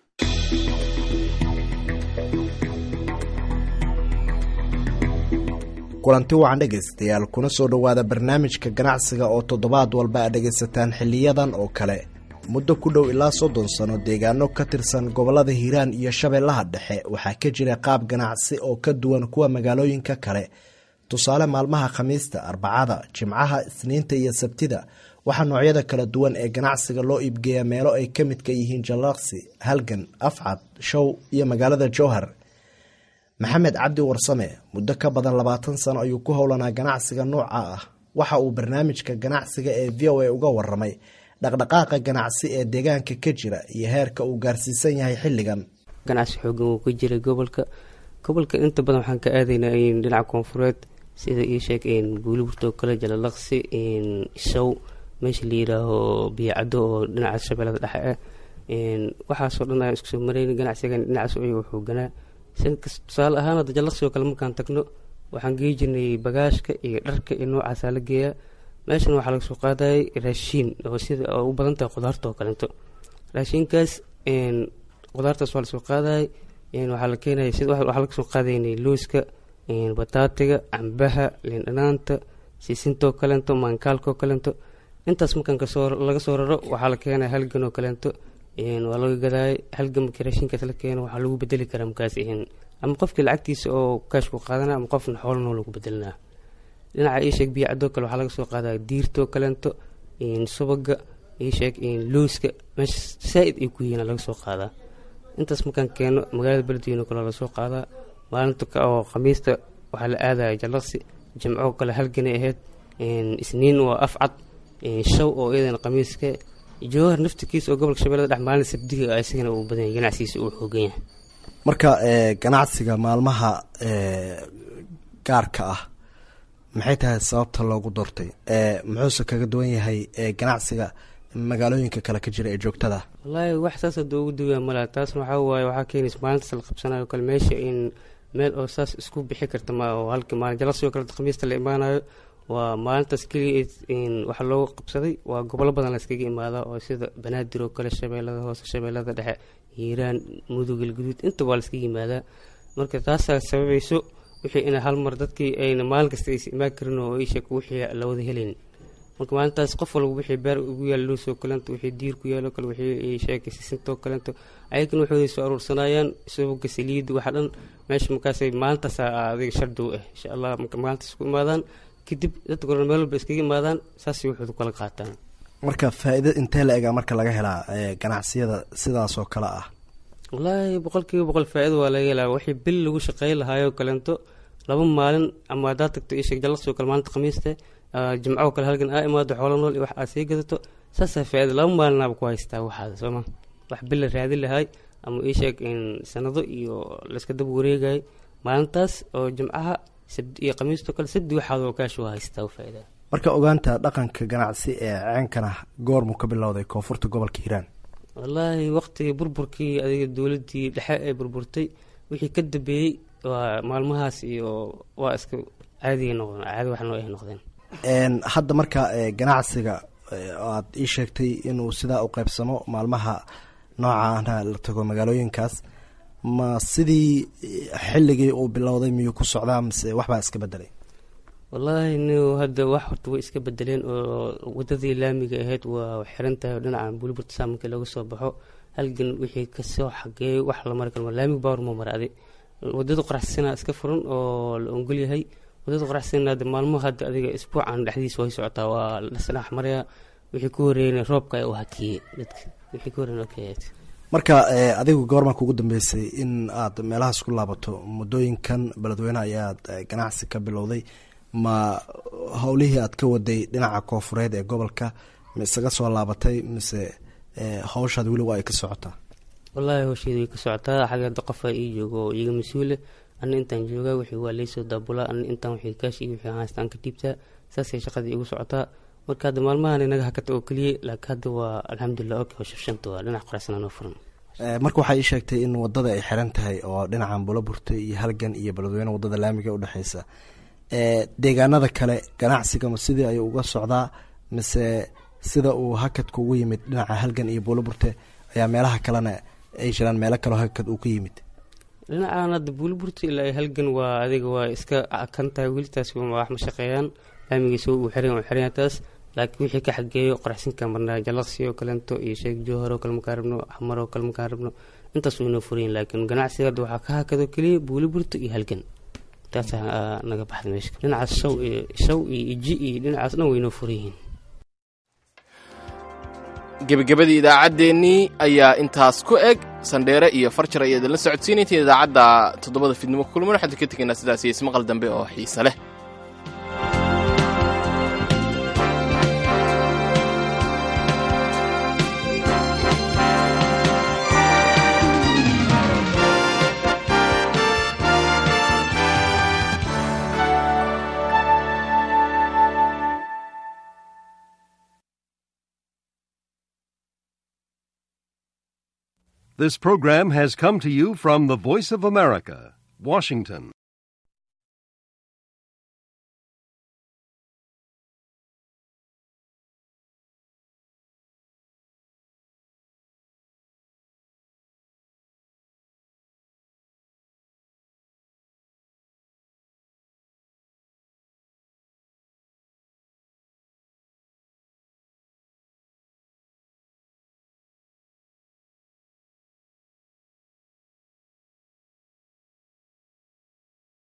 kulanti wacan dhegaystayaal kuna soo dhowaada barnaamijka ganacsiga oo toddobaad walba aad dhegaysataan xiliyadan oo kale muddo ku dhow ilaa soddon sano deegaano ka tirsan gobollada hiiraan iyo shabeellaha dhexe waxaa ka jira qaab ganacsi oo ka duwan kuwa magaalooyinka kale tusaale maalmaha khamiista arbacada jimcaha isniinta iyo sabtida waxaa noocyada kala duwan ee ganacsiga loo iibgeeyaa meelo ay ka midka yihiin jallaqsi halgan afcad show iyo magaalada jowhar maxamed cabdi warsame muddo ka badan labaatan sano ayuu ku howlanaa ganacsiga nooca ah waxa uu barnaamijka ganacsiga ee v o a uga waramay dhaqdhaqaaqa ganacsi ee deegaanka ka jira iyo heerka uu gaarsiisan yahay xilligan ganacsi xoogan wuu ka jiray gobolka gobolka inta badan waxaan ka aadaynaa dhinaca koonfureed sida ii sheeg guuliburto kale jalalaqsi show meesha la yiraaho biyacado oo dhinaca shabeellada dhexe ah waxaasoo dhan ayaan isku soo marayn ganacsigan dhinacaas ayuu xooganaa tusaale ahaan hadda jallaqsi oo kale markaan tagno waxaan gei jirnay bagaashka iyo dharka iyo noocaasaa la geeyaa meeshan waxaa laga soo qaadayay raashiin oo sida oo u badan tahay khudaarta oo kaleeto raashiinkaas khudaartaas waa lasoo qaadayay waxaa la keenaya sida waxaa laga soo qaadaynay looska bataatiga cambaha liindhanaanta siisintoo kaleento maankaalkaoo kaleento intaas markaan kasoo laga soo raro waxaa la keenaya halgan oo kaleento waa laga gadaayay halgan markii raashinkaas la keeno waxaa lagu bedeli karaa markaas ama qofkii lacagtiisa oo kaashku qaadana ama qofna xoolano lagu bedelinaa dhinaca ii sheeg biyacadoo kale waxaa laga soo qaadaa diirtoo kaleento subaga ii sheeg looska meesha saa-id ay ku yihiin laga soo qaadaa intaas markaan keeno magaalada beledweyne kale laga soo qaadaa maalinta oo khamiista waxaa la aadaya jallaqsi jimco kale halganay ahayd isniin waa afcad shaw oo iyadana khamiiska jowhar naftikiisa oo gobolka shabeellada dhex maalin sabdiga isagana uu badan yahay ganacsigiisa uu xoogan yahay marka ganacsiga maalmaha gaarka ah maxay tahay sababta loogu doortay muxuuse kaga duwan yahay ganacsiga magaalooyinka kale ka jira ee joogtada wallaahi wax saas hadda ugu duwaya malaa taasna waxaa waaye waxaa keenaysa maalintaas la qabsanayo kale meesha in meel oo saas isku bixi karta ma oo halka maalin jalaqsigoo kale khamiista la imaanayo waa maalintaas keliya waxaa loogu qabsaday waa gobollo badan layskaga imaadaa oo sida banaadir oo kale shabeellada hoose shabeellada dhexe hiiraan mudug galguduud inta waa layskaga yimaadaa marka taasaa sababayso wixii ina hal mar dadkii ayna maalin kasta aysa imaan karin oo isheeg wixii la wada helayn marka maalintaas qof walba wixii beer ugu yaal loosoo kalento wixii diir ku yaalo kale wixii sheegay sisintoo kalento ayagana waxooday soo aruursanayaan subaga saliida waxa dhan meesha markaasay maalintaas adiga shardi u ah insha allah marka maalintaas ku imaadaan kadib dadka goran meel walba iskaga imaadaan saasay waxooda kala qaataan marka faa-iida intee la egaa marka laga helaa ganacsiyada sidaasoo kale ah wallaahi boqol kiiba boqol faa-ida waa laga helaa wixii bil lagu shaqeyn lahaayoo kalento laba maalin ama haddaad tagto isheeg jallaqsoo kale maalinta khamiiste jimcoo kale halgan aa imaado xoolo nool iyo wax aad sii gadato saasaa faa-ida laba maalinaaba ku haystaa waxaada sooma wax bil la raadin lahay ama ii sheeg sanado iyo layska daba wareegayay maalintaas oo jimcaha sabdi iyo khamiistoo kale sabdi waxaad oo kaashu haystaa faa-ida marka ogaanta dhaqanka ganacsi ee ceenkana goormuu ka bilowday koonfurta gobolka hiiraan wallaahi waqtigii burburkii adiga dowladdii dhexe ee burburtay wixii ka dambeeyey waa maalmahaas iyo waa iska caadiga noqdeen caadi wax noo ay noqdeen hadda marka ganacsiga aad ii sheegtay inuu sidaa u qeybsamo maalmaha noocaana la tago magaalooyinkaas ma sidii xilligii uu bilowday miyuu ku socdaa mise waxbaa iska bedelay wallaahi n hadda wax horta way iska bedeleen oo wadadii laamiga ahayd waa xiran tahay oo dhinaca buliburta saaminka laga soo baxo halgan wixii kasoo xageeyo wax la mari karo laamiga baawar ma maraaday wadada qoraxsana iska furan oo la ongol yahay wadada qoraxsana hadda maalmo hadda adiga isbuucan dhexdiisa way socotaa waa lasdhex maraya wixii ku horeeyna roobka u hakiyey dadka wixii ku horeeyna okay marka adigu goormaa kugu dambeysay in aad meelahaas ku laabato muddooyinkan beledweyne ayaad ganacsi ka bilowday ma howlihii aad ka waday dhinaca koofureed ee gobolka ma isaga soo laabatay mise hawshaad weliba ay ka socotaa wallaahi howsheeda way ka socotaa xaggeeda qofaa ii joogo oo iiga mas-uule ana intaan joogaa wixii waa laysoo daabulaa ana intaan wixii kaashi iyo wixii haystaan ka dhiibtaa saasay shaqadii igu socotaa marka hadda maalmahan inaga hakata oo keliya laakiin hadda waa alxamdulilah ok howshafshanta waa dhinac qoraxsana noo furan marka waxaa ii sheegtay in wadada ay xiran tahay oo dhinacan bulaburta iyo halgan iyo beledweyne wadada laamiga udhexeysa deegaanada kale ganacsigama sidii ayuu uga socdaa mise sida uu hakadka ugu yimid dhinaca halgan iyo buulaburte ayaa meelaha kalena ay jiraan meelo kaleo hakad uu ka yimid dhinacaan hadda buulaburta ilaa halgan waa adiga waa iska kan tahay welitaas wax ma shaqeeyaan laamigiisa uu xiran uu xiran taas laakiin wixii ka xageeyo qoraxsinka marnaa jalaqsi oo kalento iyo sheeg jowhar oo kale makaan rabno xamar oo kale makaan rabno intaas waynoo furayin laakiin ganacsiga hadda waxaa ka hakado keliya buulaburta iyo halgan taasaa naga baxda meesha dhinacaas shaw iyo shaw iyo iji iyo dhinacaas dhan waynoo furan yihiin gebagabadii idaacaddeenii ayaa intaas ku eg sandheere iyo farjar ayaa idinla socodsiinaytiin idaacadda toddobada fidnimo kulman waxaan ka tegaynaa sidaas iyo ismaqal dambe oo xiise leh This program has come to you from the Voice of America, Washington.